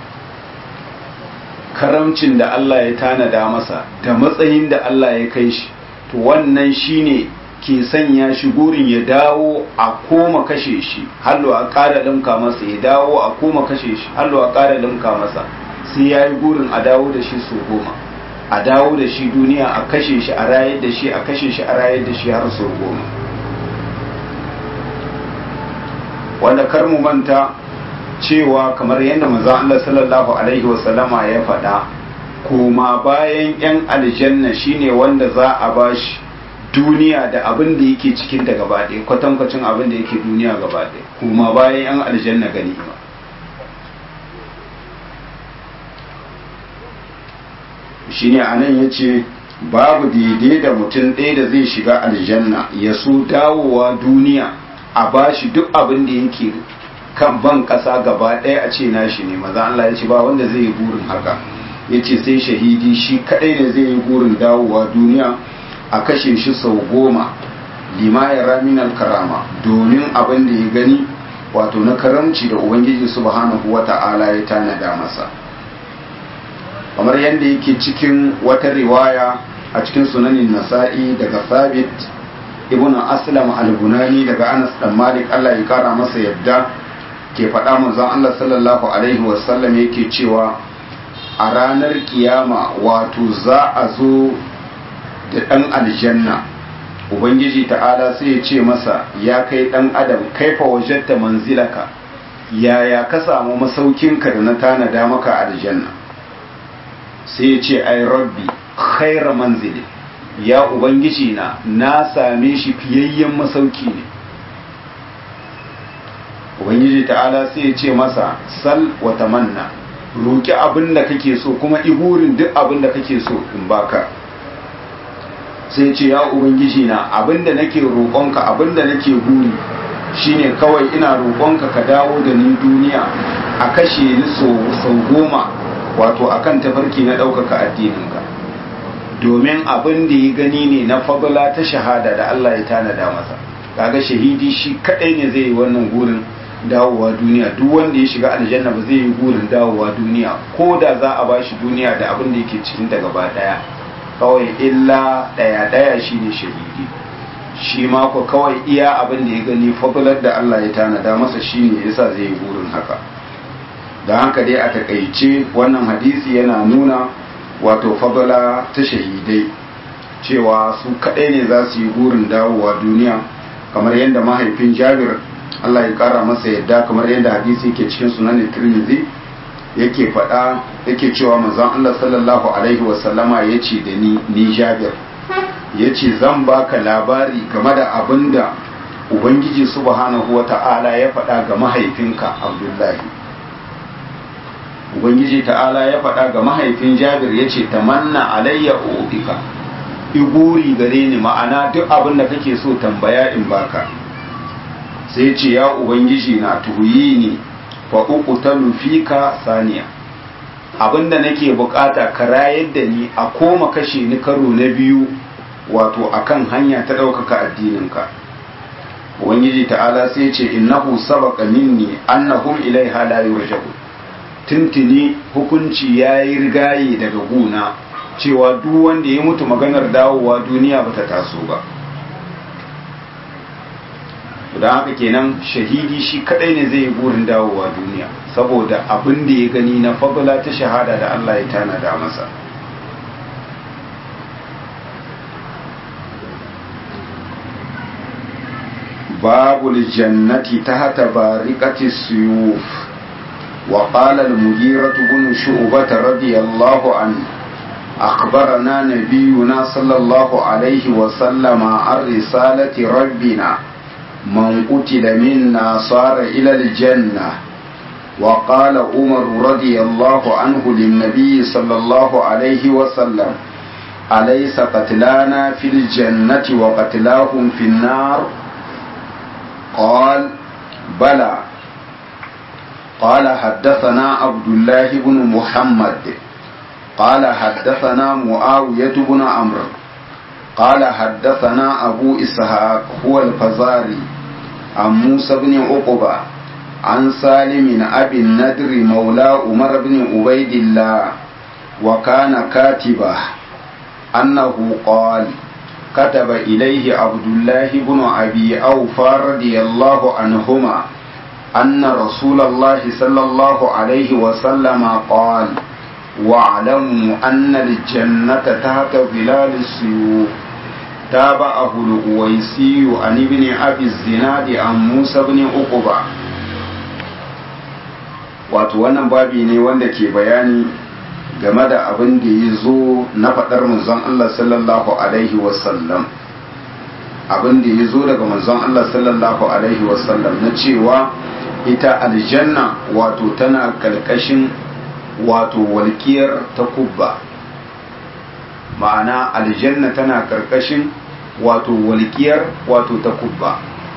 karamcin da Allah ya tanada masa da matsayin da Allah ya kai shi to wannan shine ke sanya shi gurin ya dawo a koma kashe shi hallo a ƙara limka masa ya dawo a koma kashe shi hallo a ƙara limka masa sai ya yi gurin a dawo da shi su goma a dawo da shi duniya a kashe shi a rayar da shi a kashe shi a rayar da shi har sau goma wanda kar mu manta cewa kamar yadda manzon Allah sallallahu alaihi wasallama ya faɗa koma bayan yan aljanna shine wanda za a bashi duniya da abin da yake cikin da gaba ɗaya kwatankwacin abin da yake duniya gaba ɗaya koma bayan yan aljanna gani ba shine anan yace babu daidai da mutum ɗaya da zai shiga aljanna ya so dawowa duniya a bashi duk abin da yake kan ban ƙasa gaba ɗaya a ce nashi ne maza Allah ya ce ba wanda zai yi burin haka ya ce sai shahidi shi kaɗai ne zai yi burin dawowa duniya a kashe shi sau goma limaya raminal karama domin abin da ya gani wato na karamci da ubangiji subhanahu wata'ala ya tanada masa kamar yadda yake cikin wata riwaya a cikin sunanin nasa'i daga sabit ibn aslam al-bunani daga anas dan malik Allah ya kara masa yadda ke faɗa manzon Allah sallallahu alaihi wasallam yake cewa a ranar kiyama wato za a zo da ɗan aljanna ubangiji ta'ala sai ya ce masa ya kai ɗan adam kaifa wajatta manzilaka yaya ka samu masaukinka da na tanada maka aljanna sai ya ce ai rabbi khaira manzili ya ubangiji na na same shi fiyayyen masauki ne ubangiji ta'ala sai ya ce masa sal wa tamanna roki abin da kake so kuma ihurin duk abin da kake so in baka sai ce ya ubangiji na abin da nake roƙonka abin da nake guri shine kawai ina roƙonka ka dawo da ni duniya a kashe ni sau goma wato akan tafarki na ɗaukaka addininka domin abin da ya gani ne na fagula ta shahada da Allah ya tanada masa kaga shahidi shi kadai ne zai yi wannan gurin dawowa duniya duk wanda ya shiga aljanna ba zai yi gurin dawowa duniya ko da za a bashi duniya da abin da yake cikin ta gaba daya kawai illa daya daya shine shahidi shi ma ko kawai iya abin da ya gani fagular da Allah ya tanada masa shine yasa zai yi gurin haka da haka dai a takaice wannan hadisi yana nuna wato fadala ta shahidai cewa su kaɗai ne za su yi burin dawowa duniya kamar yadda mahaifin jabir Allah ya kara masa yadda kamar yadda hadisi yake cikin sunan tirmidhi yake faɗa yake cewa manzon Allah sallallahu alaihi wasallama ya ce da ni ni jabir ya ce zan baka labari game da abin da ubangiji subhanahu wa ta'ala ya faɗa ga mahaifinka abdullahi ubangiji ta'ala ya faɗa ga mahaifin jabir ya ce tamanna alayya ubika iguri gare ni ma'ana duk abin da kake so tambaya in baka sai ce ya ubangiji na tuhuyi ni fa uqtalu fika saniya abinda nake bukata ka rayar da ni a koma kashe ni karo na biyu wato akan hanya ta ɗaukaka addininka ubangiji ta'ala sai ce innahu sabaqa minni annahum ilaiha la yurja'u tuntuni hukunci yayi rigaye daga guna cewa duk wanda ya mutu maganar dawowa duniya bata taso ba don haka kenan shahidi shi kadai ne zai yi burin dawowa duniya saboda abin da ya gani na fadla ta shahada da Allah ya tanada masa باب الجنة تحت بارقة السيوف وقال المغيرة بن شعبة رضي الله عنه أخبرنا نبينا صلى الله عليه وسلم عن رسالة ربنا من قتل منا صار إلى الجنة وقال عمر رضي الله عنه للنبي صلى الله عليه وسلم أليس قتلانا في الجنة وقتلاهم في النار قال بلى قال حدثنا عبد الله بن محمد قال حدثنا معاوية بن عمرو قال حدثنا أبو إسحاق هو الفزاري عن موسى بن عقبة عن سالم أبي الندر مولى عمر بن عبيد الله وكان كاتبه أنه قال كتب إليه عبد الله بن أبي أوفى رضي الله عنهما أن رسول الله صلى الله عليه وسلم قال واعلموا أن الجنة تحت ظلال السيوف تابعه الأويسي عن ابن أبي الزناد عن موسى بن عقبة wato wannan babi ne wanda ke bayani game da abin da ya zo na faɗar manzon Allah sallallahu alaihi wasallam abin da ya zo daga manzon Allah sallallahu alaihi wasallam na cewa ita aljanna wato tana ƙarƙashin wato walƙiyar ta kubba ma'ana aljanna tana ƙarƙashin wato walƙiyar wato ta kubba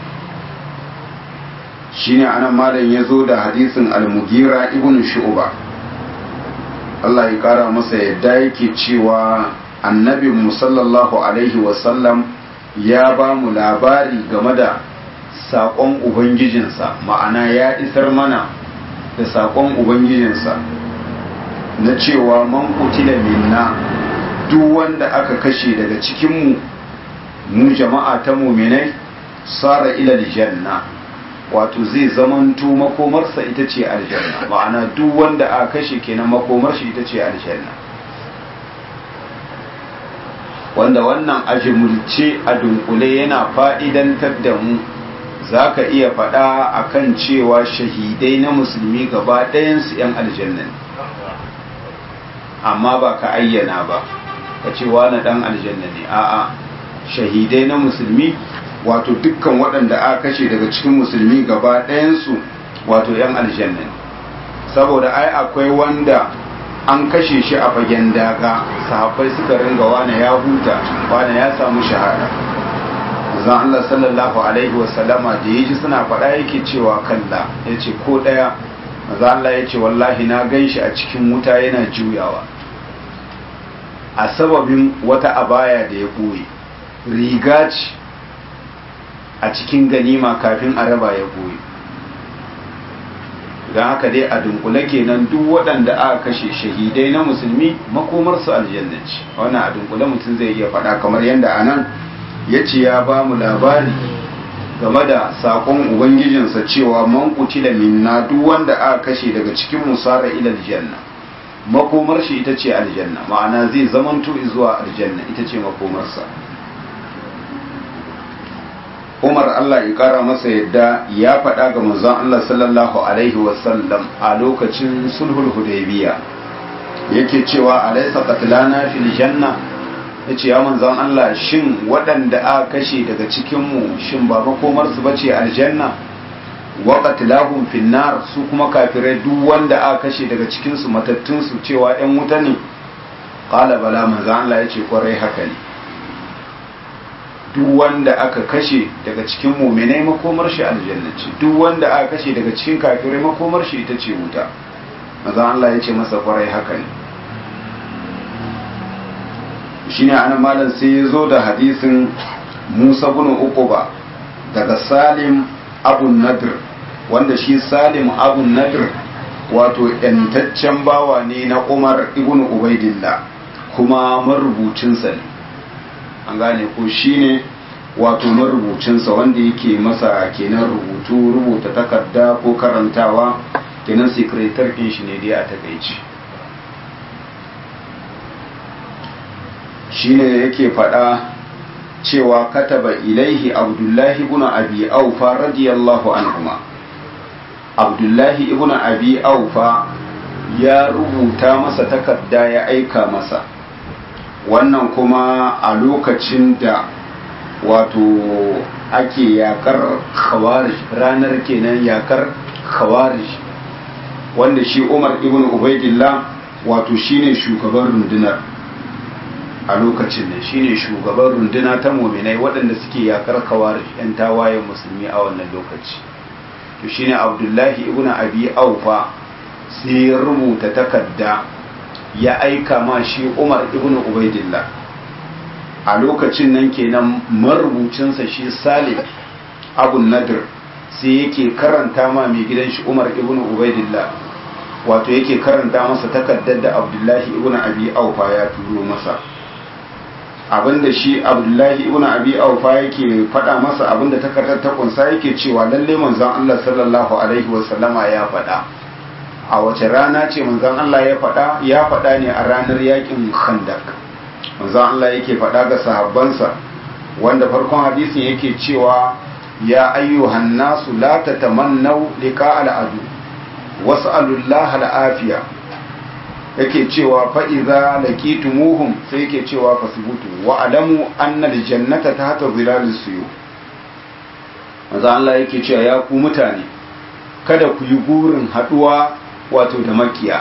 shine anan malam ya zo da hadisin al-mugira ibn shu'ba Allah ya kara masa yadda yake cewa annabi sallallahu alaihi wasallam ya ba mu labari game da saƙon ubangijinsa ma'ana ya isar mana da saƙon ubangijinsa na cewa man kutila minna duk wanda aka kashe daga cikinmu mu jama'a ta muminai sara ila janna wato zai zamanto makomarsa ita ce aljanna ma'ana duk wanda aka kashe kenan makomar shi ita ce aljanna wanda wannan ajimulce a dunkule yana fa'idantar da mu za ka iya faɗa a kan cewa shahidai na musulmi gaba ɗayansu ‘yan aljanna ne amma ba ka ayyana ba ka ce wani ɗan aljanna ne a'a shahidai na musulmi wato dukkan waɗanda aka kashe daga cikin musulmi gaba ɗayansu wato ‘yan aljanna ne saboda ai akwai wanda an kashe shi a fagen daga sahabbai suka ringa wane ya huta wane ya samu shahada zan Allah sallallahu alaihi wasallama da ya ji suna faɗa yake cewa kalla ya ce ko ɗaya maza Allah ya ce wallahi na gan shi a cikin wuta yana juyawa a sababin wata abaya da ya ɓoye riga ce a cikin ganima kafin a raba ya ɓoye don haka dai a dunkule kenan duk waɗanda aka kashe shahidai na musulmi makomarsu aljanna ce wannan a dunkule mutum zai iya faɗa kamar yadda a nan ya ce ya ba mu labari game da saƙon ubangijinsa cewa man kutila minna duk wanda aka kashe daga cikin musara ila aljanna makomar shi ita ce aljanna ma'ana zai zamanto zuwa aljanna ita ce makomarsa umar Allah ya kara masa yadda ya faɗa ga manzon Allah sallallahu alaihi wasallam a lokacin sulhul hudaybiya yake cewa alaysa qatlana fil janna yace ya manzon Allah shin waɗanda aka kashe daga cikin mu shin ba makomar su bace aljanna wa qatlahum fin nar su kuma kafirai duk wanda aka kashe daga cikin su matattun su cewa ɗan wuta ne qala bala manzon Allah yace kwarai haka ne duk wanda aka kashe daga cikin muminai makomar shi aljanna ce duk wanda aka kashe daga cikin kafirai makomar shi ita ce wuta maza Allah ya ce masa kwarai haka ne shine anan malam sai ya zo da hadisin Musa bin Uquba daga Salim Abu Nadir wanda shi Salim Abu Nadir wato yantaccen bawa ne na Umar ibn Ubaidillah kuma marubucinsa ne an gane ko shine wato marubucinsa wanda yake masa kenan rubutu rubuta takarda ko karantawa kenan sekretar ɗin shi ne dai a takaici shine yake faɗa cewa kataba ilaihi abdullahi ibn abi aufa radiyallahu anhuma abdullahi ibn abi aufa ya rubuta masa takarda ya aika masa wannan kuma a lokacin da wato ake yakar khawarij ranar kenan yakar khawarij wanda shi umar ibn ubaidillah wato shine shugaban rundunar a lokacin ne shine shugaban runduna ta muminai waɗanda suke yakar khawarij yan tawayen musulmi a wannan lokaci to shine abdullahi ibn abi aufa sai ya rubuta takarda ya aika ma shi umar ibn ubaidillah a lokacin nan kenan marubucinsa shi salim abu nadir sai yake karanta ma mai gidan shi umar ibn ubaidillah wato yake karanta masa takardar da abdullahi ibn abi aufa ya turo masa abinda shi abdullahi ibn abi aufa yake faɗa masa abinda takardar ta kunsa yake cewa lalle manzon Allah sallallahu alaihi wasallama ya faɗa a wace rana ce manzon Allah ya faɗa ya faɗa ne a ranar yakin khandak manzon Allah yake faɗa ga sahabbansa wanda farkon hadisin yake cewa ya ayyuhan nasu la tatamannaw liqa al-adu was'alullaha al-afiya yake cewa fa idza laqitumuhum sai yake cewa fasbutu wa alamu anna al-jannata tahta zilalis suyu manzon Allah yake cewa ya ku mutane kada ku yi gurin haduwa wato da makiya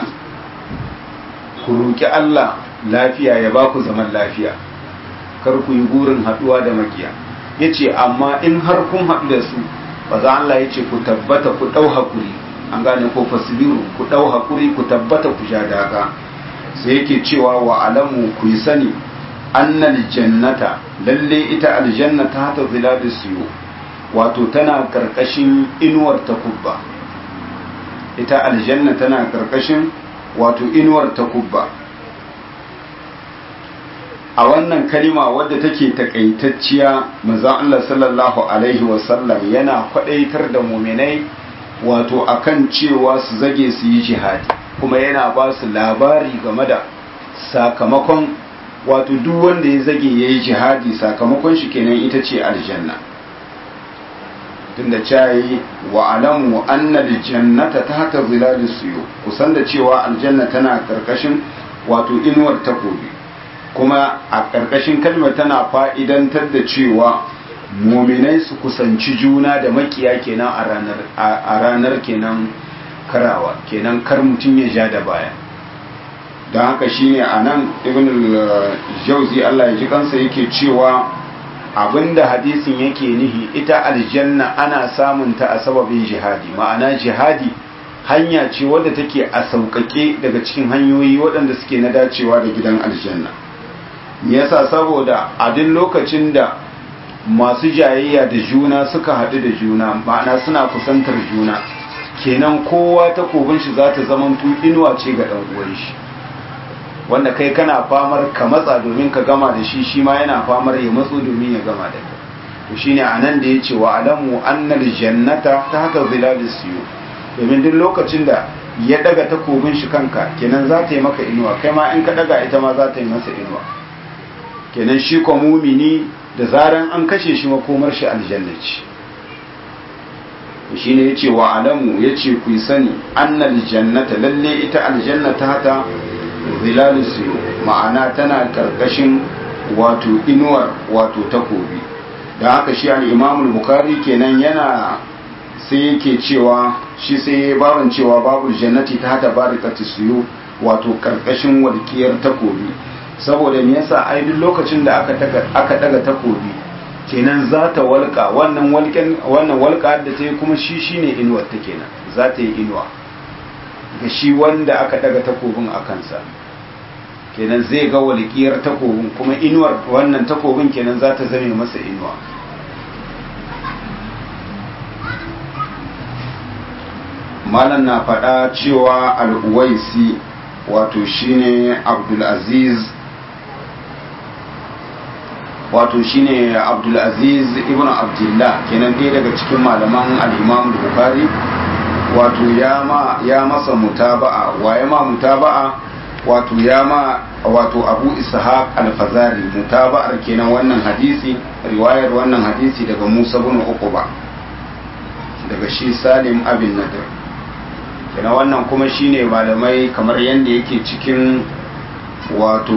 ku roƙi Allah lafiya ya ba ku zaman lafiya kar ku yi gurin haɗuwa da makiya ya ce amma in har kun haɗu da su ba za Allah ya ce ku tabbata ku ɗau haƙuri an gane ko fasibiru ku ɗau haƙuri ku tabbata ku sha daga sai yake cewa wa alamu ku yi sani annal jannata lalle ita aljanna ta hata ziladu siyo wato tana karkashin inuwar takubba ita aljanna tana karkashin wato inuwar takubba a wannan kalima wadda take takaitacciya maza Allah sallallahu alaihi wasallam yana kwadaitar da muminai wato akan cewa su zage su yi jihadi kuma yana ba su labari game da sakamakon wato duk wanda ya zage ya yi jihadi sakamakon shi kenan ita ce aljanna tunda cayi wa alamu anna aljannata tahta zilalis suyu kusan da cewa aljanna tana karkashin wato inuwar takobi kuma a karkashin kalmar tana fa'idantar da cewa muminai su kusanci juna da makiya kenan a ranar a ranar kenan karawa kenan kar mutum ya ja da baya don haka shine anan ibn al-jawzi Allah ya ji kansa yake cewa abinda hadisin yake nihi ita aljanna ana samun ta a sababin jihadi ma'ana jihadi hanya ce wadda take a sauƙaƙe daga cikin hanyoyi waɗanda suke na dacewa da gidan aljanna yasa saboda a duk lokacin da masu jayayya da juna suka haɗu da juna ma'ana suna kusantar juna kenan kowa takobin shi za ta zamanto inuwa ce ga ɗan uwan shi wanda kai kana famar ka matsa domin ka gama da shi shi ma yana famar ya matso domin ya gama da kai to shine anan da yace wa alamu annal jannata ta haka zilalis siyo domin duk lokacin da ya daga takobin shi kanka kenan za ta yi maka inuwa kai ma in ka daga ita ma za ta yi masa inuwa kenan shi ko mumini da zaran an kashe shi makomar shi aljanna ce shine yace wa alamu yace ku yi sani annal jannata lalle ita aljanna ta hata zilalus ma'ana tana karkashin wato inuwar wato takobi da haka shi al-imam al-bukhari kenan yana sai yake cewa shi sai baban cewa babu jannati ta hata barakatu suyu wato karkashin walkiyar takobi saboda me yasa ai duk lokacin da aka daga aka daga takobi kenan za ta walƙa wannan walƙen wannan walƙa da ta yi kuma shi shine inuwar ta kenan za ta yi inuwa ga shi wanda aka daga takobin a kansa kenan zai ga walƙiyar takobin kuma inuwar wannan takobin kenan za ta zame masa inuwa malam na faɗa cewa al'uwaisi wato shine abdulaziz wato shine abdulaziz ibn abdullah kenan ɗaya daga cikin malaman al'imam bukhari wato ya masa mutaba'a waye ma mutaba'a wato ya ma wato abu ishaq al-fazari mutaba'ar kenan wannan hadisi riwayar wannan hadisi daga musa bin uquba daga shi salim abin nadir kenan wannan kuma shine malamai kamar yadda yake cikin wato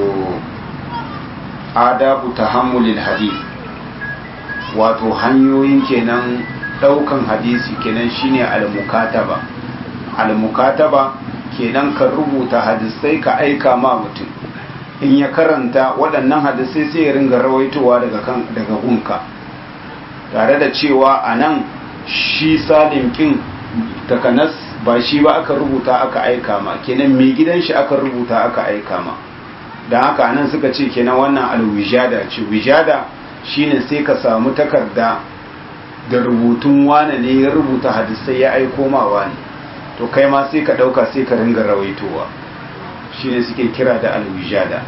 adabu tahammulil hadith wato hanyoyin kenan daukan hadisi kenan shine al-mukataba al-mukataba kenan ka rubuta hadisai ka aika ma mutum in ya karanta waɗannan hadisai sai ya ringa rawaitowa daga kan daga gunka tare da cewa anan shi salim kin takanas ba shi ba aka rubuta aka aika ma kenan mai gidan shi aka rubuta aka aika ma don haka nan suka ce kenan wannan alwijada ce wijada shine sai ka samu takarda da rubutun wane ne ya rubuta hadisai ya aiko ma wane to kai ma sai ka dauka sai ka ringa rawaitowa shine suke kira da alwijada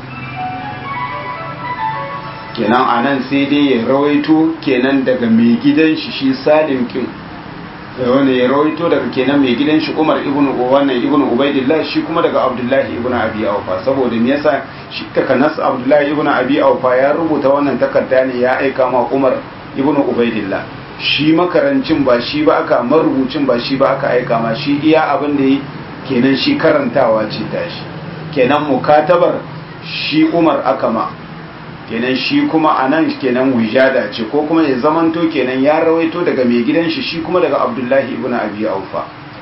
kenan anan sai dai ya rawaito kenan daga mai gidan shi shi salim kin wanda ya rawaito daga kenan mai gidan shi Umar ibn wannan ibn Ubaidillah shi kuma daga Abdullahi ibn Abi Awfa saboda me yasa shi takanas Abdullahi ibn Abi Awfa ya rubuta wannan takarda ne ya aika ma Umar ibn Ubaidillah shi makarancin ba shi ba aka marubucin ba shi ba aka aika ma shi iya abin da yi kenan shi karantawa ce tashi kenan mukatabar shi Umar aka ma kenan shi kuma a nan kenan wijada ce ko kuma ya zamanto kenan ya rawaito daga mai gidan shi shi kuma daga abdullahi ibn abi aufa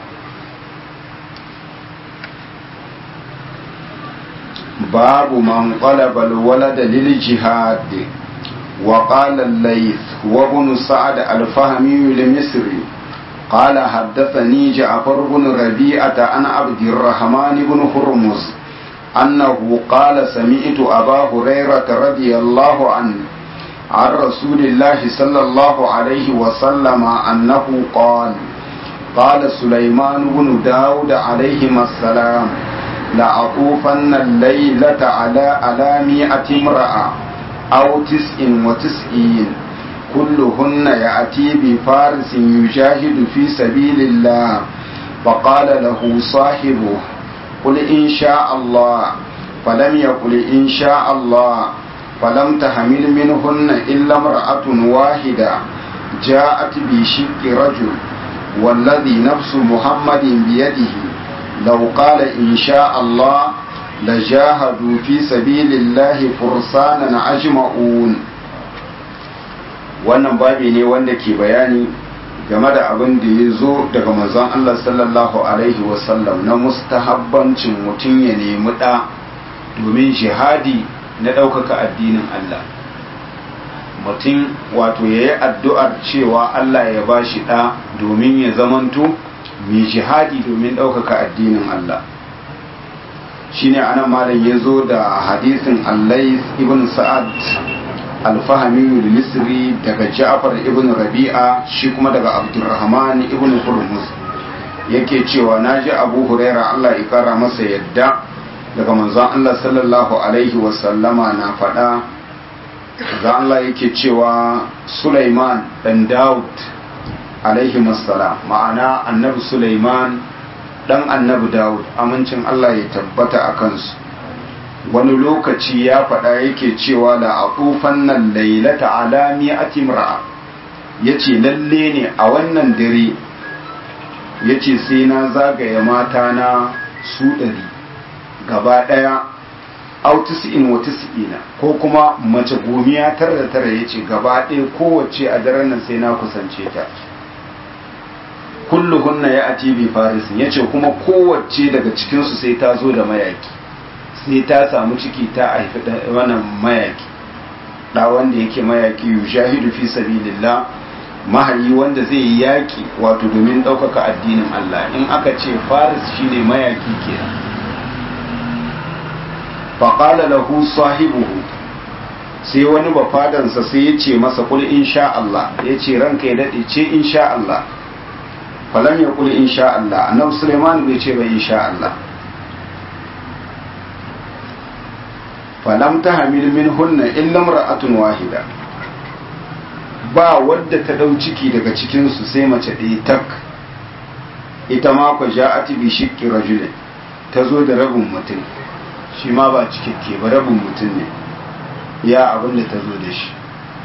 babu man qalaba alwalada lil jihad wa qala al-layth wa ibn sa'd al-fahmi al-misri قال حدثني جعفر بن ربيعة عن عبد الرحمن بن هرمز أنه قال سمعت أبا هريرة رضي الله عنه عن رسول الله صلى الله عليه وسلم أنه قال قال سليمان بن داود عليهما السلام لأطوفن الليلة على على مئة امرأة أو تسع وتسعين كلهن يأتي بفارس يجاهد في سبيل الله فقال له صاحبه قل إن شاء الله فلم يقل إن شاء الله فلم تحمل منهن إلا امرأة واحدة جاءت بشق رجل والذي نفس محمد بيده لو قال إن شاء الله لجاهدوا في سبيل الله فرسانا أجمعون wannan babi ne wanda ke bayani game da abin da ya zo daga manzon Allah sallallahu Alaihi wasallam na mustahabbancin mutum ya nemi ɗa domin jihadi na ɗaukaka addinin Allah mutum wato ya yi addu'ar cewa Allah ya ba shi ɗa domin ya zamanto mai jihadi domin ɗaukaka addinin Allah shi ne ana malam ya zo da hadisin allais ibn sa'ad alfahami misri daga ja'far ibn rabi'a shi kuma daga abdurrahman ibn hurmuz yake cewa naji abu huraira Allah ya kara masa yadda daga manzon Allah sallallahu alaihi wasallama na faɗa ga Allah yake cewa Sulaiman dan Dawud alaihi wassalam ma'ana annabi Sulaiman dan annabi Dawud amincin Allah ya tabbata a kansu wani lokaci ya faɗa yake cewa da aqufan nan lailata ala mi'ati imra'a yace lalle ne a wannan dare yace sai na zagaya mata na su ɗari gaba ɗaya autisi'in wa tis'ina ko kuma mace gomiya tara da tara yace gaba ɗaya kowace a daren nan sai na kusance ta kulluhunna ya ati bi farisin yace kuma kowace daga cikinsu sai ta zo da mayaki sai ta samu ciki ta haifi wannan mayaki da wanda yake mayaki yushahidu fi sabilillah mahayi wanda zai yi yaki wato domin ɗaukaka addinin Allah in aka ce faris shine mayaki kenan faqala lahu sahibuhu sai wani bafadansa sai ya ce masa kul insha Allah ya ce ranka ya daɗe ce insha Allah falam ya kul insha Allah annabi Sulaiman bai ce ba insha Allah falam ta hamil min hunna illa mar'atun wahida ba wadda ta dau ciki daga cikin su sai mace ɗaya tak ita ma ku ja'ati bi shiqqi rajulin ta zo da rabin mutum shi ma ba cikakke ba rabin mutum ne ya abin da ta zo da shi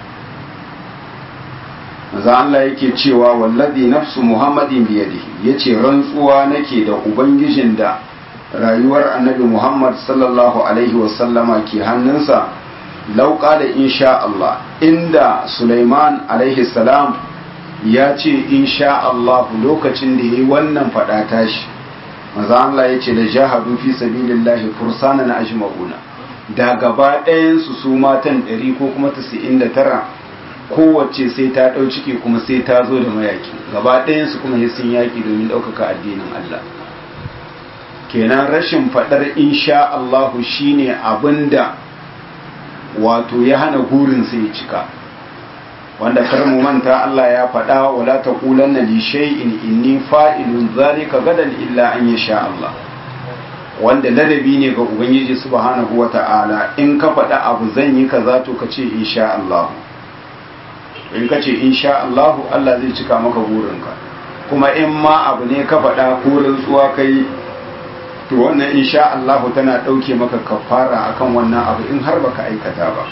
maza Allah yake cewa wallazi nafsu muhammadin biyadihi yace rantsuwa nake da ubangijin da rayuwar annabi muhammad sallallahu alaihi wasallama ke hannunsa lauka da insha Allah inda Sulaiman alaihi salam ya ce insha Allah lokacin da yayi wannan fada tashi maza Allah yace da jahadu fi sabilillahi fursanan ajma'una da gaba ɗayansu su matan ɗari ko kuma tasa'in da tara kowace sai ta ɗau ciki kuma sai ta zo da mayaki gaba ɗayansu kuma ya sun yaƙi domin ɗaukaka addinin Allah kenan rashin faɗar insha Allahu shine abinda wato ya hana gurin sai cika wanda kar mu manta Allah ya faɗa wala taqulanna li shay'in inni fa'ilun zalika gadan illa an yasha Allah wanda ladabi ne ga ubangiji subhanahu wata'ala in ka faɗa abu zan yi kaza to ka ce insha Allah in ka ce insha Allah Allah zai cika maka burinka kuma in ma abu ne ka faɗa ko rantsuwa kai to wannan insha Allah tana ɗauke maka kafara akan wannan abu in har baka aikata ba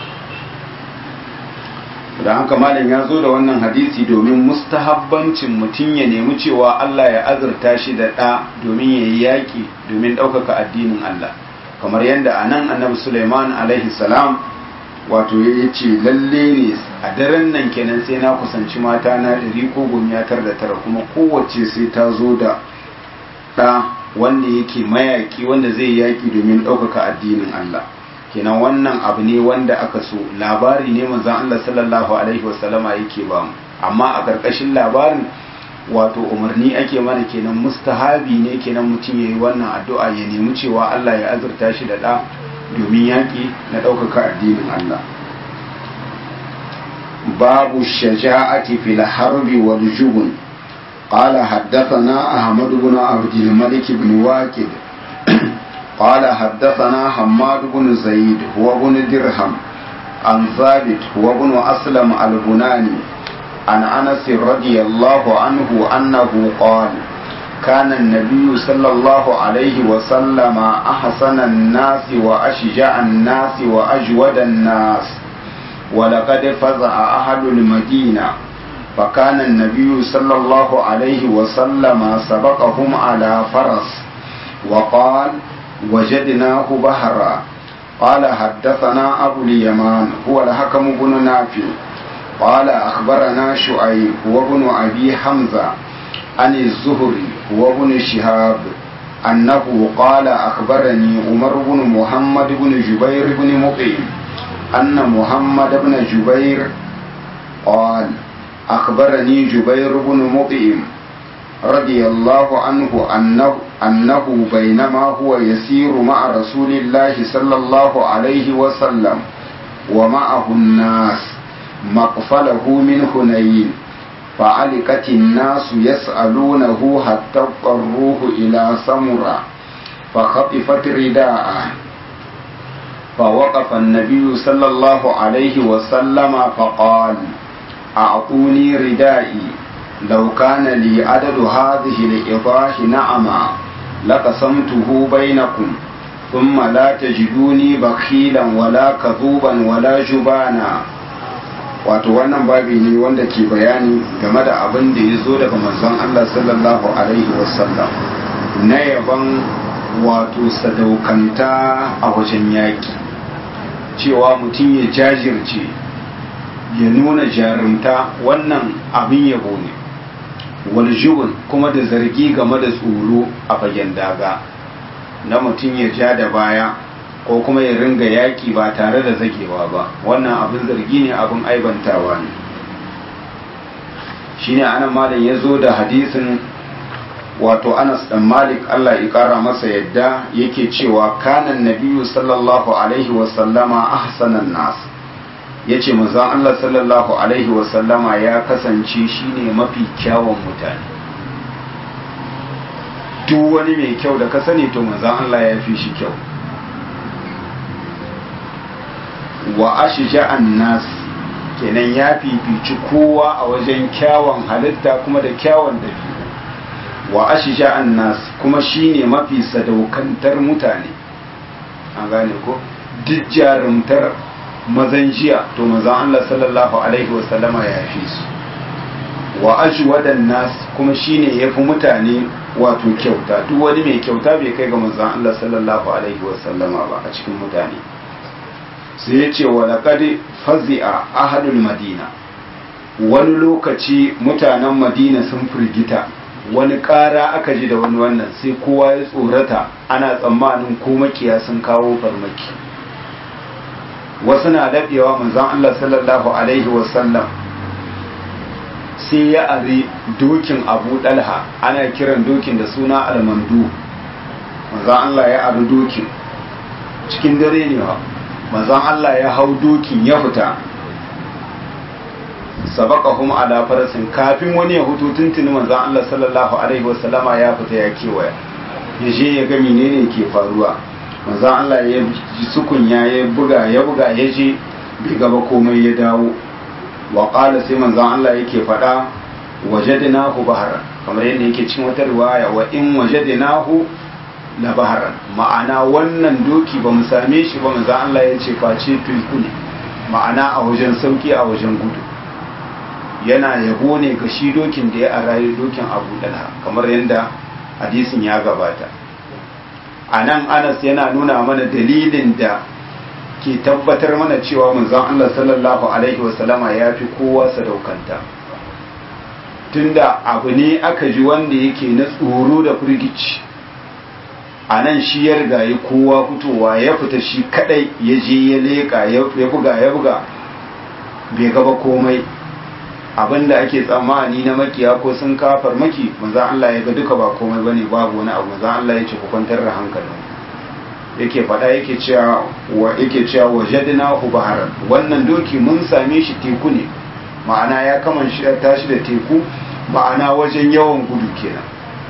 da haka malam ya zo da wannan hadisi domin mustahabbancin mutum ya nemi cewa Allah ya azurta shi da ɗa domin ya yi yaƙi domin ɗaukaka addinin Allah kamar yadda a nan annabi Suleiman alaihi salam wato ya ce lalle ne a daren nan kenan sai na kusanci mata na ɗari ko gomiyatar da tara kuma kowace sai ta zo da ɗa wanda yake mayaƙi wanda zai yaƙi domin ɗaukaka addinin Allah kenan wannan abu ne wanda aka so labari ne manzon Allah sallallahu alaihi wasallama yake ba mu amma a karkashin labarin wato umarni ake mana kenan mustahabi ne kenan mutum yayi wannan addu'a ya nemi cewa Allah ya azurta shi da da domin yaki na ɗaukaka addinin Allah babu shaja'ati fil harbi wal jubun قال حدثنا أحمد بن عبد الملك بن واكد قال حدثنا حماد بن زيد هو بن درهم عن ثابت هو بن أسلم البناني عن أنس رضي الله عنه أنه قال كان النبي صلى الله عليه وسلم أحسن الناس وأشجع الناس وأجود الناس ولقد فزع أهل المدينة فكان النبي صلى الله عليه وسلم سبقهم على فرس وقال وجدناه بهرا قال حدثنا أبو اليمان هو الحكم بن نافع قال أخبرنا شعيب هو ابن أبي حمزة عن الزهري هو ابن شهاب أنه قال أخبرني عمر بن محمد بن جبير بن مقيم أن محمد بن جبير قال أخبرني جبير بن مطعم رضي الله عنه أنه, أنه بينما هو يسير مع رسول الله صلى الله عليه وسلم ومعه الناس مقفله من هنين فعلقت الناس يسألونه حتى اضطروه إلى سمرة فخطفت رداءه فوقف النبي صلى الله عليه وسلم فقال أعطوني ردائي لو كان لي عدد هذه الإضاح نعما لقسمته بينكم ثم لا تجدوني بخيلا ولا كذوبا ولا جبانا wato wannan babi ne wanda ke bayani game da abin da ya zo daga manzon Allah sallallahu alaihi wasallam na yaban wato sadaukanta a wajen yaƙi cewa mutum ya jajirce ya nuna jarumta wannan abin yabo ne waljubun kuma da zargi game da tsoro a fagen daga na mutum ya ja da baya ko kuma ya ringa yaƙi ba tare da zagewa ba wannan abin zargi ne abin aibantawa ne shine anan malam ya zo da hadisin wato anas dan malik allah ya kara masa yadda yake cewa kanan nabiyu sallallahu alaihi wasallama ahsanan nas ya ce manzon allah sallallahu alaihi wasallama ya kasance shine mafi kyawun mutane duk wani mai kyau da ka sani to manzon allah ya fi shi kyau wa ashja'an nas kenan ya fifici kowa a wajen kyawun halitta kuma da kyawun dabi'u wa ashja'an nas kuma shine mafi sadaukantar mutane an gane ko duk jarumtar mazan jiya to mazan Allah sallallahu alaihi wa sallama ya fi su wa ajwadan nas kuma shine yafi mutane wato kyauta duk wani mai kyauta bai kai ga manzon Allah sallallahu alaihi wa sallama ba a cikin mutane sai ya ce wa laqad fazi'a ahadul madina wani lokaci mutanen madina sun firgita wani ƙara aka ji da wani wannan sai kowa ya tsorata ana tsammanin ko makiya sun kawo farmaki wasu na daɗewa manzon Allah sallallahu alaihi wasallam sai ya ari dokin abu ɗalha ana kiran dokin da suna almandu manzon Allah ya ari dokin cikin dare ne wa manzon Allah ya hau dokin ya fita sabaqahum ala farasin kafin wani ya hutu tuntuni manzon Allah sallallahu alaihi wasallama ya fita ya kewaya ya je ya ga menene ke faruwa manzon Allah ya ji sukunya ya buga ya buga ya je bai gaba komai ya dawo wa qala sai manzon Allah yake faɗa wajadnahu baharan kamar yadda yake cikin wata riwaya wa in wajadnahu la baharan ma'ana wannan doki ba mu same shi ba manzon Allah ya ce face tulku ne ma'ana a wajen sauki a wajen gudu yana yabo ne ga shi dokin da ya arayi dokin abu dalha kamar yadda hadisin ya gabata a nan anas yana nuna mana dalilin da ke tabbatar mana cewa manzon Allah sallallahu alaihi wasallama ya fi kowa sadaukanta tunda abu ne aka ji wanda yake na tsoro da firgici a nan shi ya riga ya kowa fitowa ya fita shi kadai ya je ya leka ya buga ya buga bai gaba komai abinda ake tsammani na makiya ko sun kafar maki manzan Allah ya ga duka ba komai bane babu wani abu manzan Allah ya ce ku kwantar da hankalin yake faɗa yake cewa wa yake cewa wajadnahu baharan wannan doki mun same shi teku ne ma'ana ya kaman shi tashi da teku ma'ana wajen yawan gudu kenan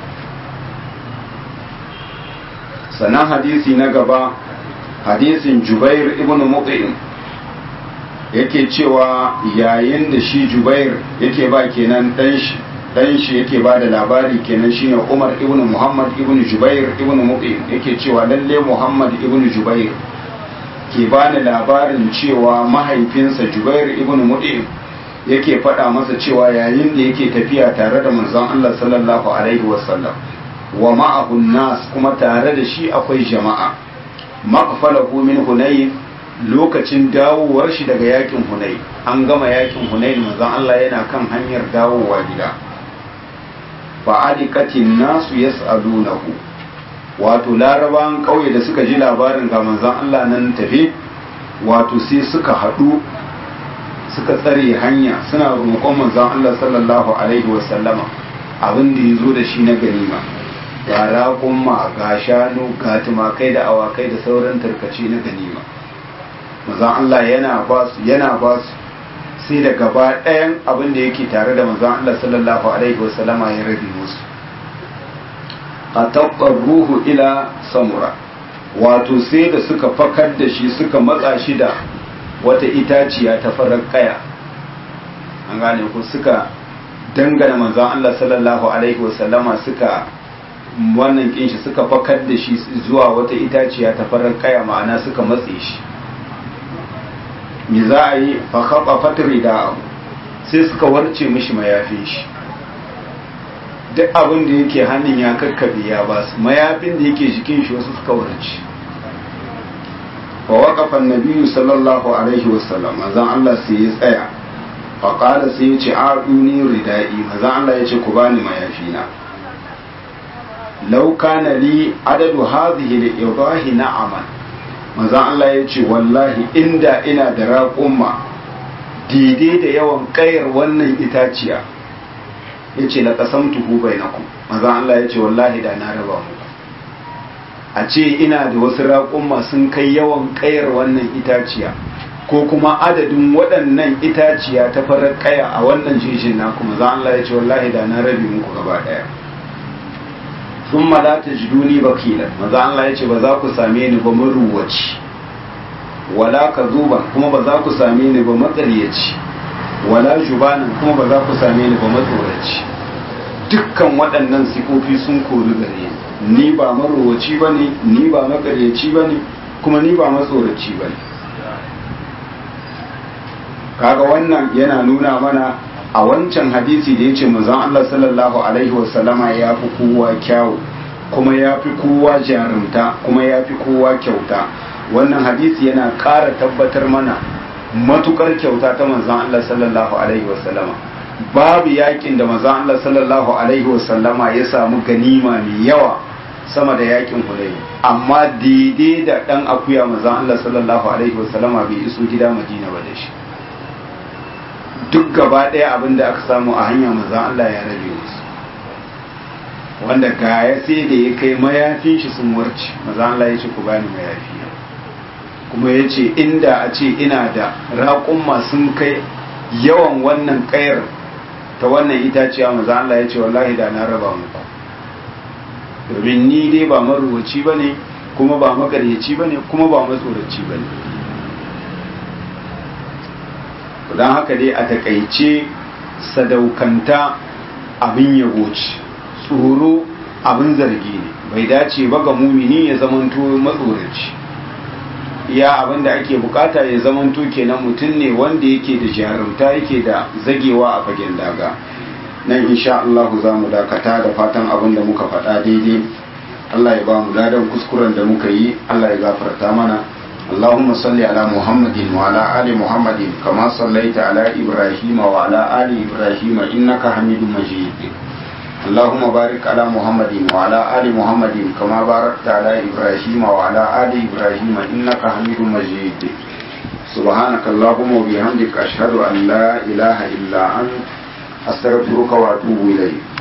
sannan hadisi na gaba hadisin Jubair ibn Mut'im yake cewa yayin da shi Jubair yake ba kenan dan shi dan shi yake ba da labari kenan shine Umar ibn Muhammad ibn Jubair ibn Mut'im yake cewa lalle Muhammad ibn Jubair ke ba da labarin cewa mahaifinsa Jubair ibn Mut'im yake faɗa masa cewa yayin da yake tafiya tare da manzon Allah sallallahu alaihi wasallam wa ma'ahu nas kuma tare da shi akwai jama'a maqfalahu min hunayn lokacin dawowar shi daga yakin hunay an gama yakin hunay manzon Allah yana kan hanyar dawowa gida fa alikatin nasu yas'alunahu wato larabawan kauye da suka ji labarin ga manzon Allah nan tafe wato sai suka haɗu suka tsare hanya suna roƙon manzon Allah sallallahu alaihi wasallama abin da ya zo da shi na ganima ga raƙumma ga shanu ga tumakai da awakai da sauran tarkace na ganima manzon Allah yana ba su yana ba su sai da gaba ɗayan abin da yake tare da manzon Allah sallallahu alaihi wasallama ya rabe musu a ruhu ila samura wato sai da suka fakar da shi suka matsa shi da wata itaciya ta farar kaya an gane ku suka dangana manzon Allah sallallahu alaihi wasallama suka wannan kin shi suka fakar da shi zuwa wata itaciya ta farar kaya ma'ana suka matse shi me za a yi fa khaba fatri da sai suka warce mishi mayafin shi duk abin da yake hannun ya kakkabe ya ba su mayafin da yake jikin shi wasu suka warce fa waqafa an-nabi sallallahu alaihi wasallam manzon Allah sai ya tsaya fa qala sai ya ce a'duni ridai manzon Allah ya ce ku bani mayafina law kana li adadu hadhihi al-idahi na'aman manzon Allah ya ce wallahi inda ina da raƙumma daidai da yawan ƙayar wannan itaciya ya ce la qasamtuhu bainakum manzon Allah ya ce wallahi da na raba muku a ce ina da wasu raƙumma sun kai yawan ƙayar wannan itaciya ko kuma adadin waɗannan itaciya ta farar ƙaya a wannan jejin na kuma za Allah ya ce wallahi da na rabi muku gaba ɗaya sun mala ta jiduni bakila maza Allah ya ce ba za ku same ni ba maruwaci wala ka zuban kuma ba za ku same ni ba matsaryaci wala jubanin kuma ba za ku same ni ba matsoraci dukkan waɗannan sifofi sun kori gare ni ba marowaci ba ne ni ba makaryaci ba ne kuma ni ba matsoraci ba ne kaga wannan yana nuna mana a wancan hadisi da ya ce manzon Allah sallallahu alaihi wasallama ya fi kowa kyawu kuma ya fi kowa jarumta kuma ya fi kowa kyauta wannan hadisi yana ƙara tabbatar mana matukar kyauta ta manzon Allah sallallahu alaihi wasallama babu yakin da manzon Allah sallallahu alaihi wasallama ya samu ganima mai yawa sama da yakin Hunayn amma daidai da dan akuya manzon Allah sallallahu alaihi wasallama bai iso gida Madina ba da shi duk gaba ɗaya abin da aka samu a hanya manzon Allah ya rabe musu wanda gaya sai da ya kai mayafin shi sun warce manzon Allah ya ce ku bani mayafi kuma ya ce inda a ce ina da raƙumma sun kai yawan wannan ƙayar ta wannan itaciya maza Allah ya ce wallahi da na raba muku domin ni dai ba maruwaci ba ne kuma ba magaryaci ba ne kuma ba matsoraci ba ne don haka dai a takaice sadaukanta abin yabo ce tsoro abin zargi ne bai dace ba ga mumini ya zamanto matsoraci iya abin da ake bukata ya zamanto kenan mutum ne wanda yake da jarumta yake da zagewa a fagen daga nan insha Allah za mu dakata da fatan abin da muka faɗa daidai Allah ya ba mu ladan kuskuren da muka yi Allah ya gafarta mana اللهم صل على محمد وعلى آل محمد كما صليت على إبراهيم وعلى آل إبراهيم إنك حميد مجيد اللهم بارك على محمد وعلى آل محمد كما باركت على إبراهيم وعلى آل إبراهيم إنك حميد مجيد سبحانك اللهم وبحمدك أشهد أن لا إله إلا أنت أستغفرك وأتوب إليك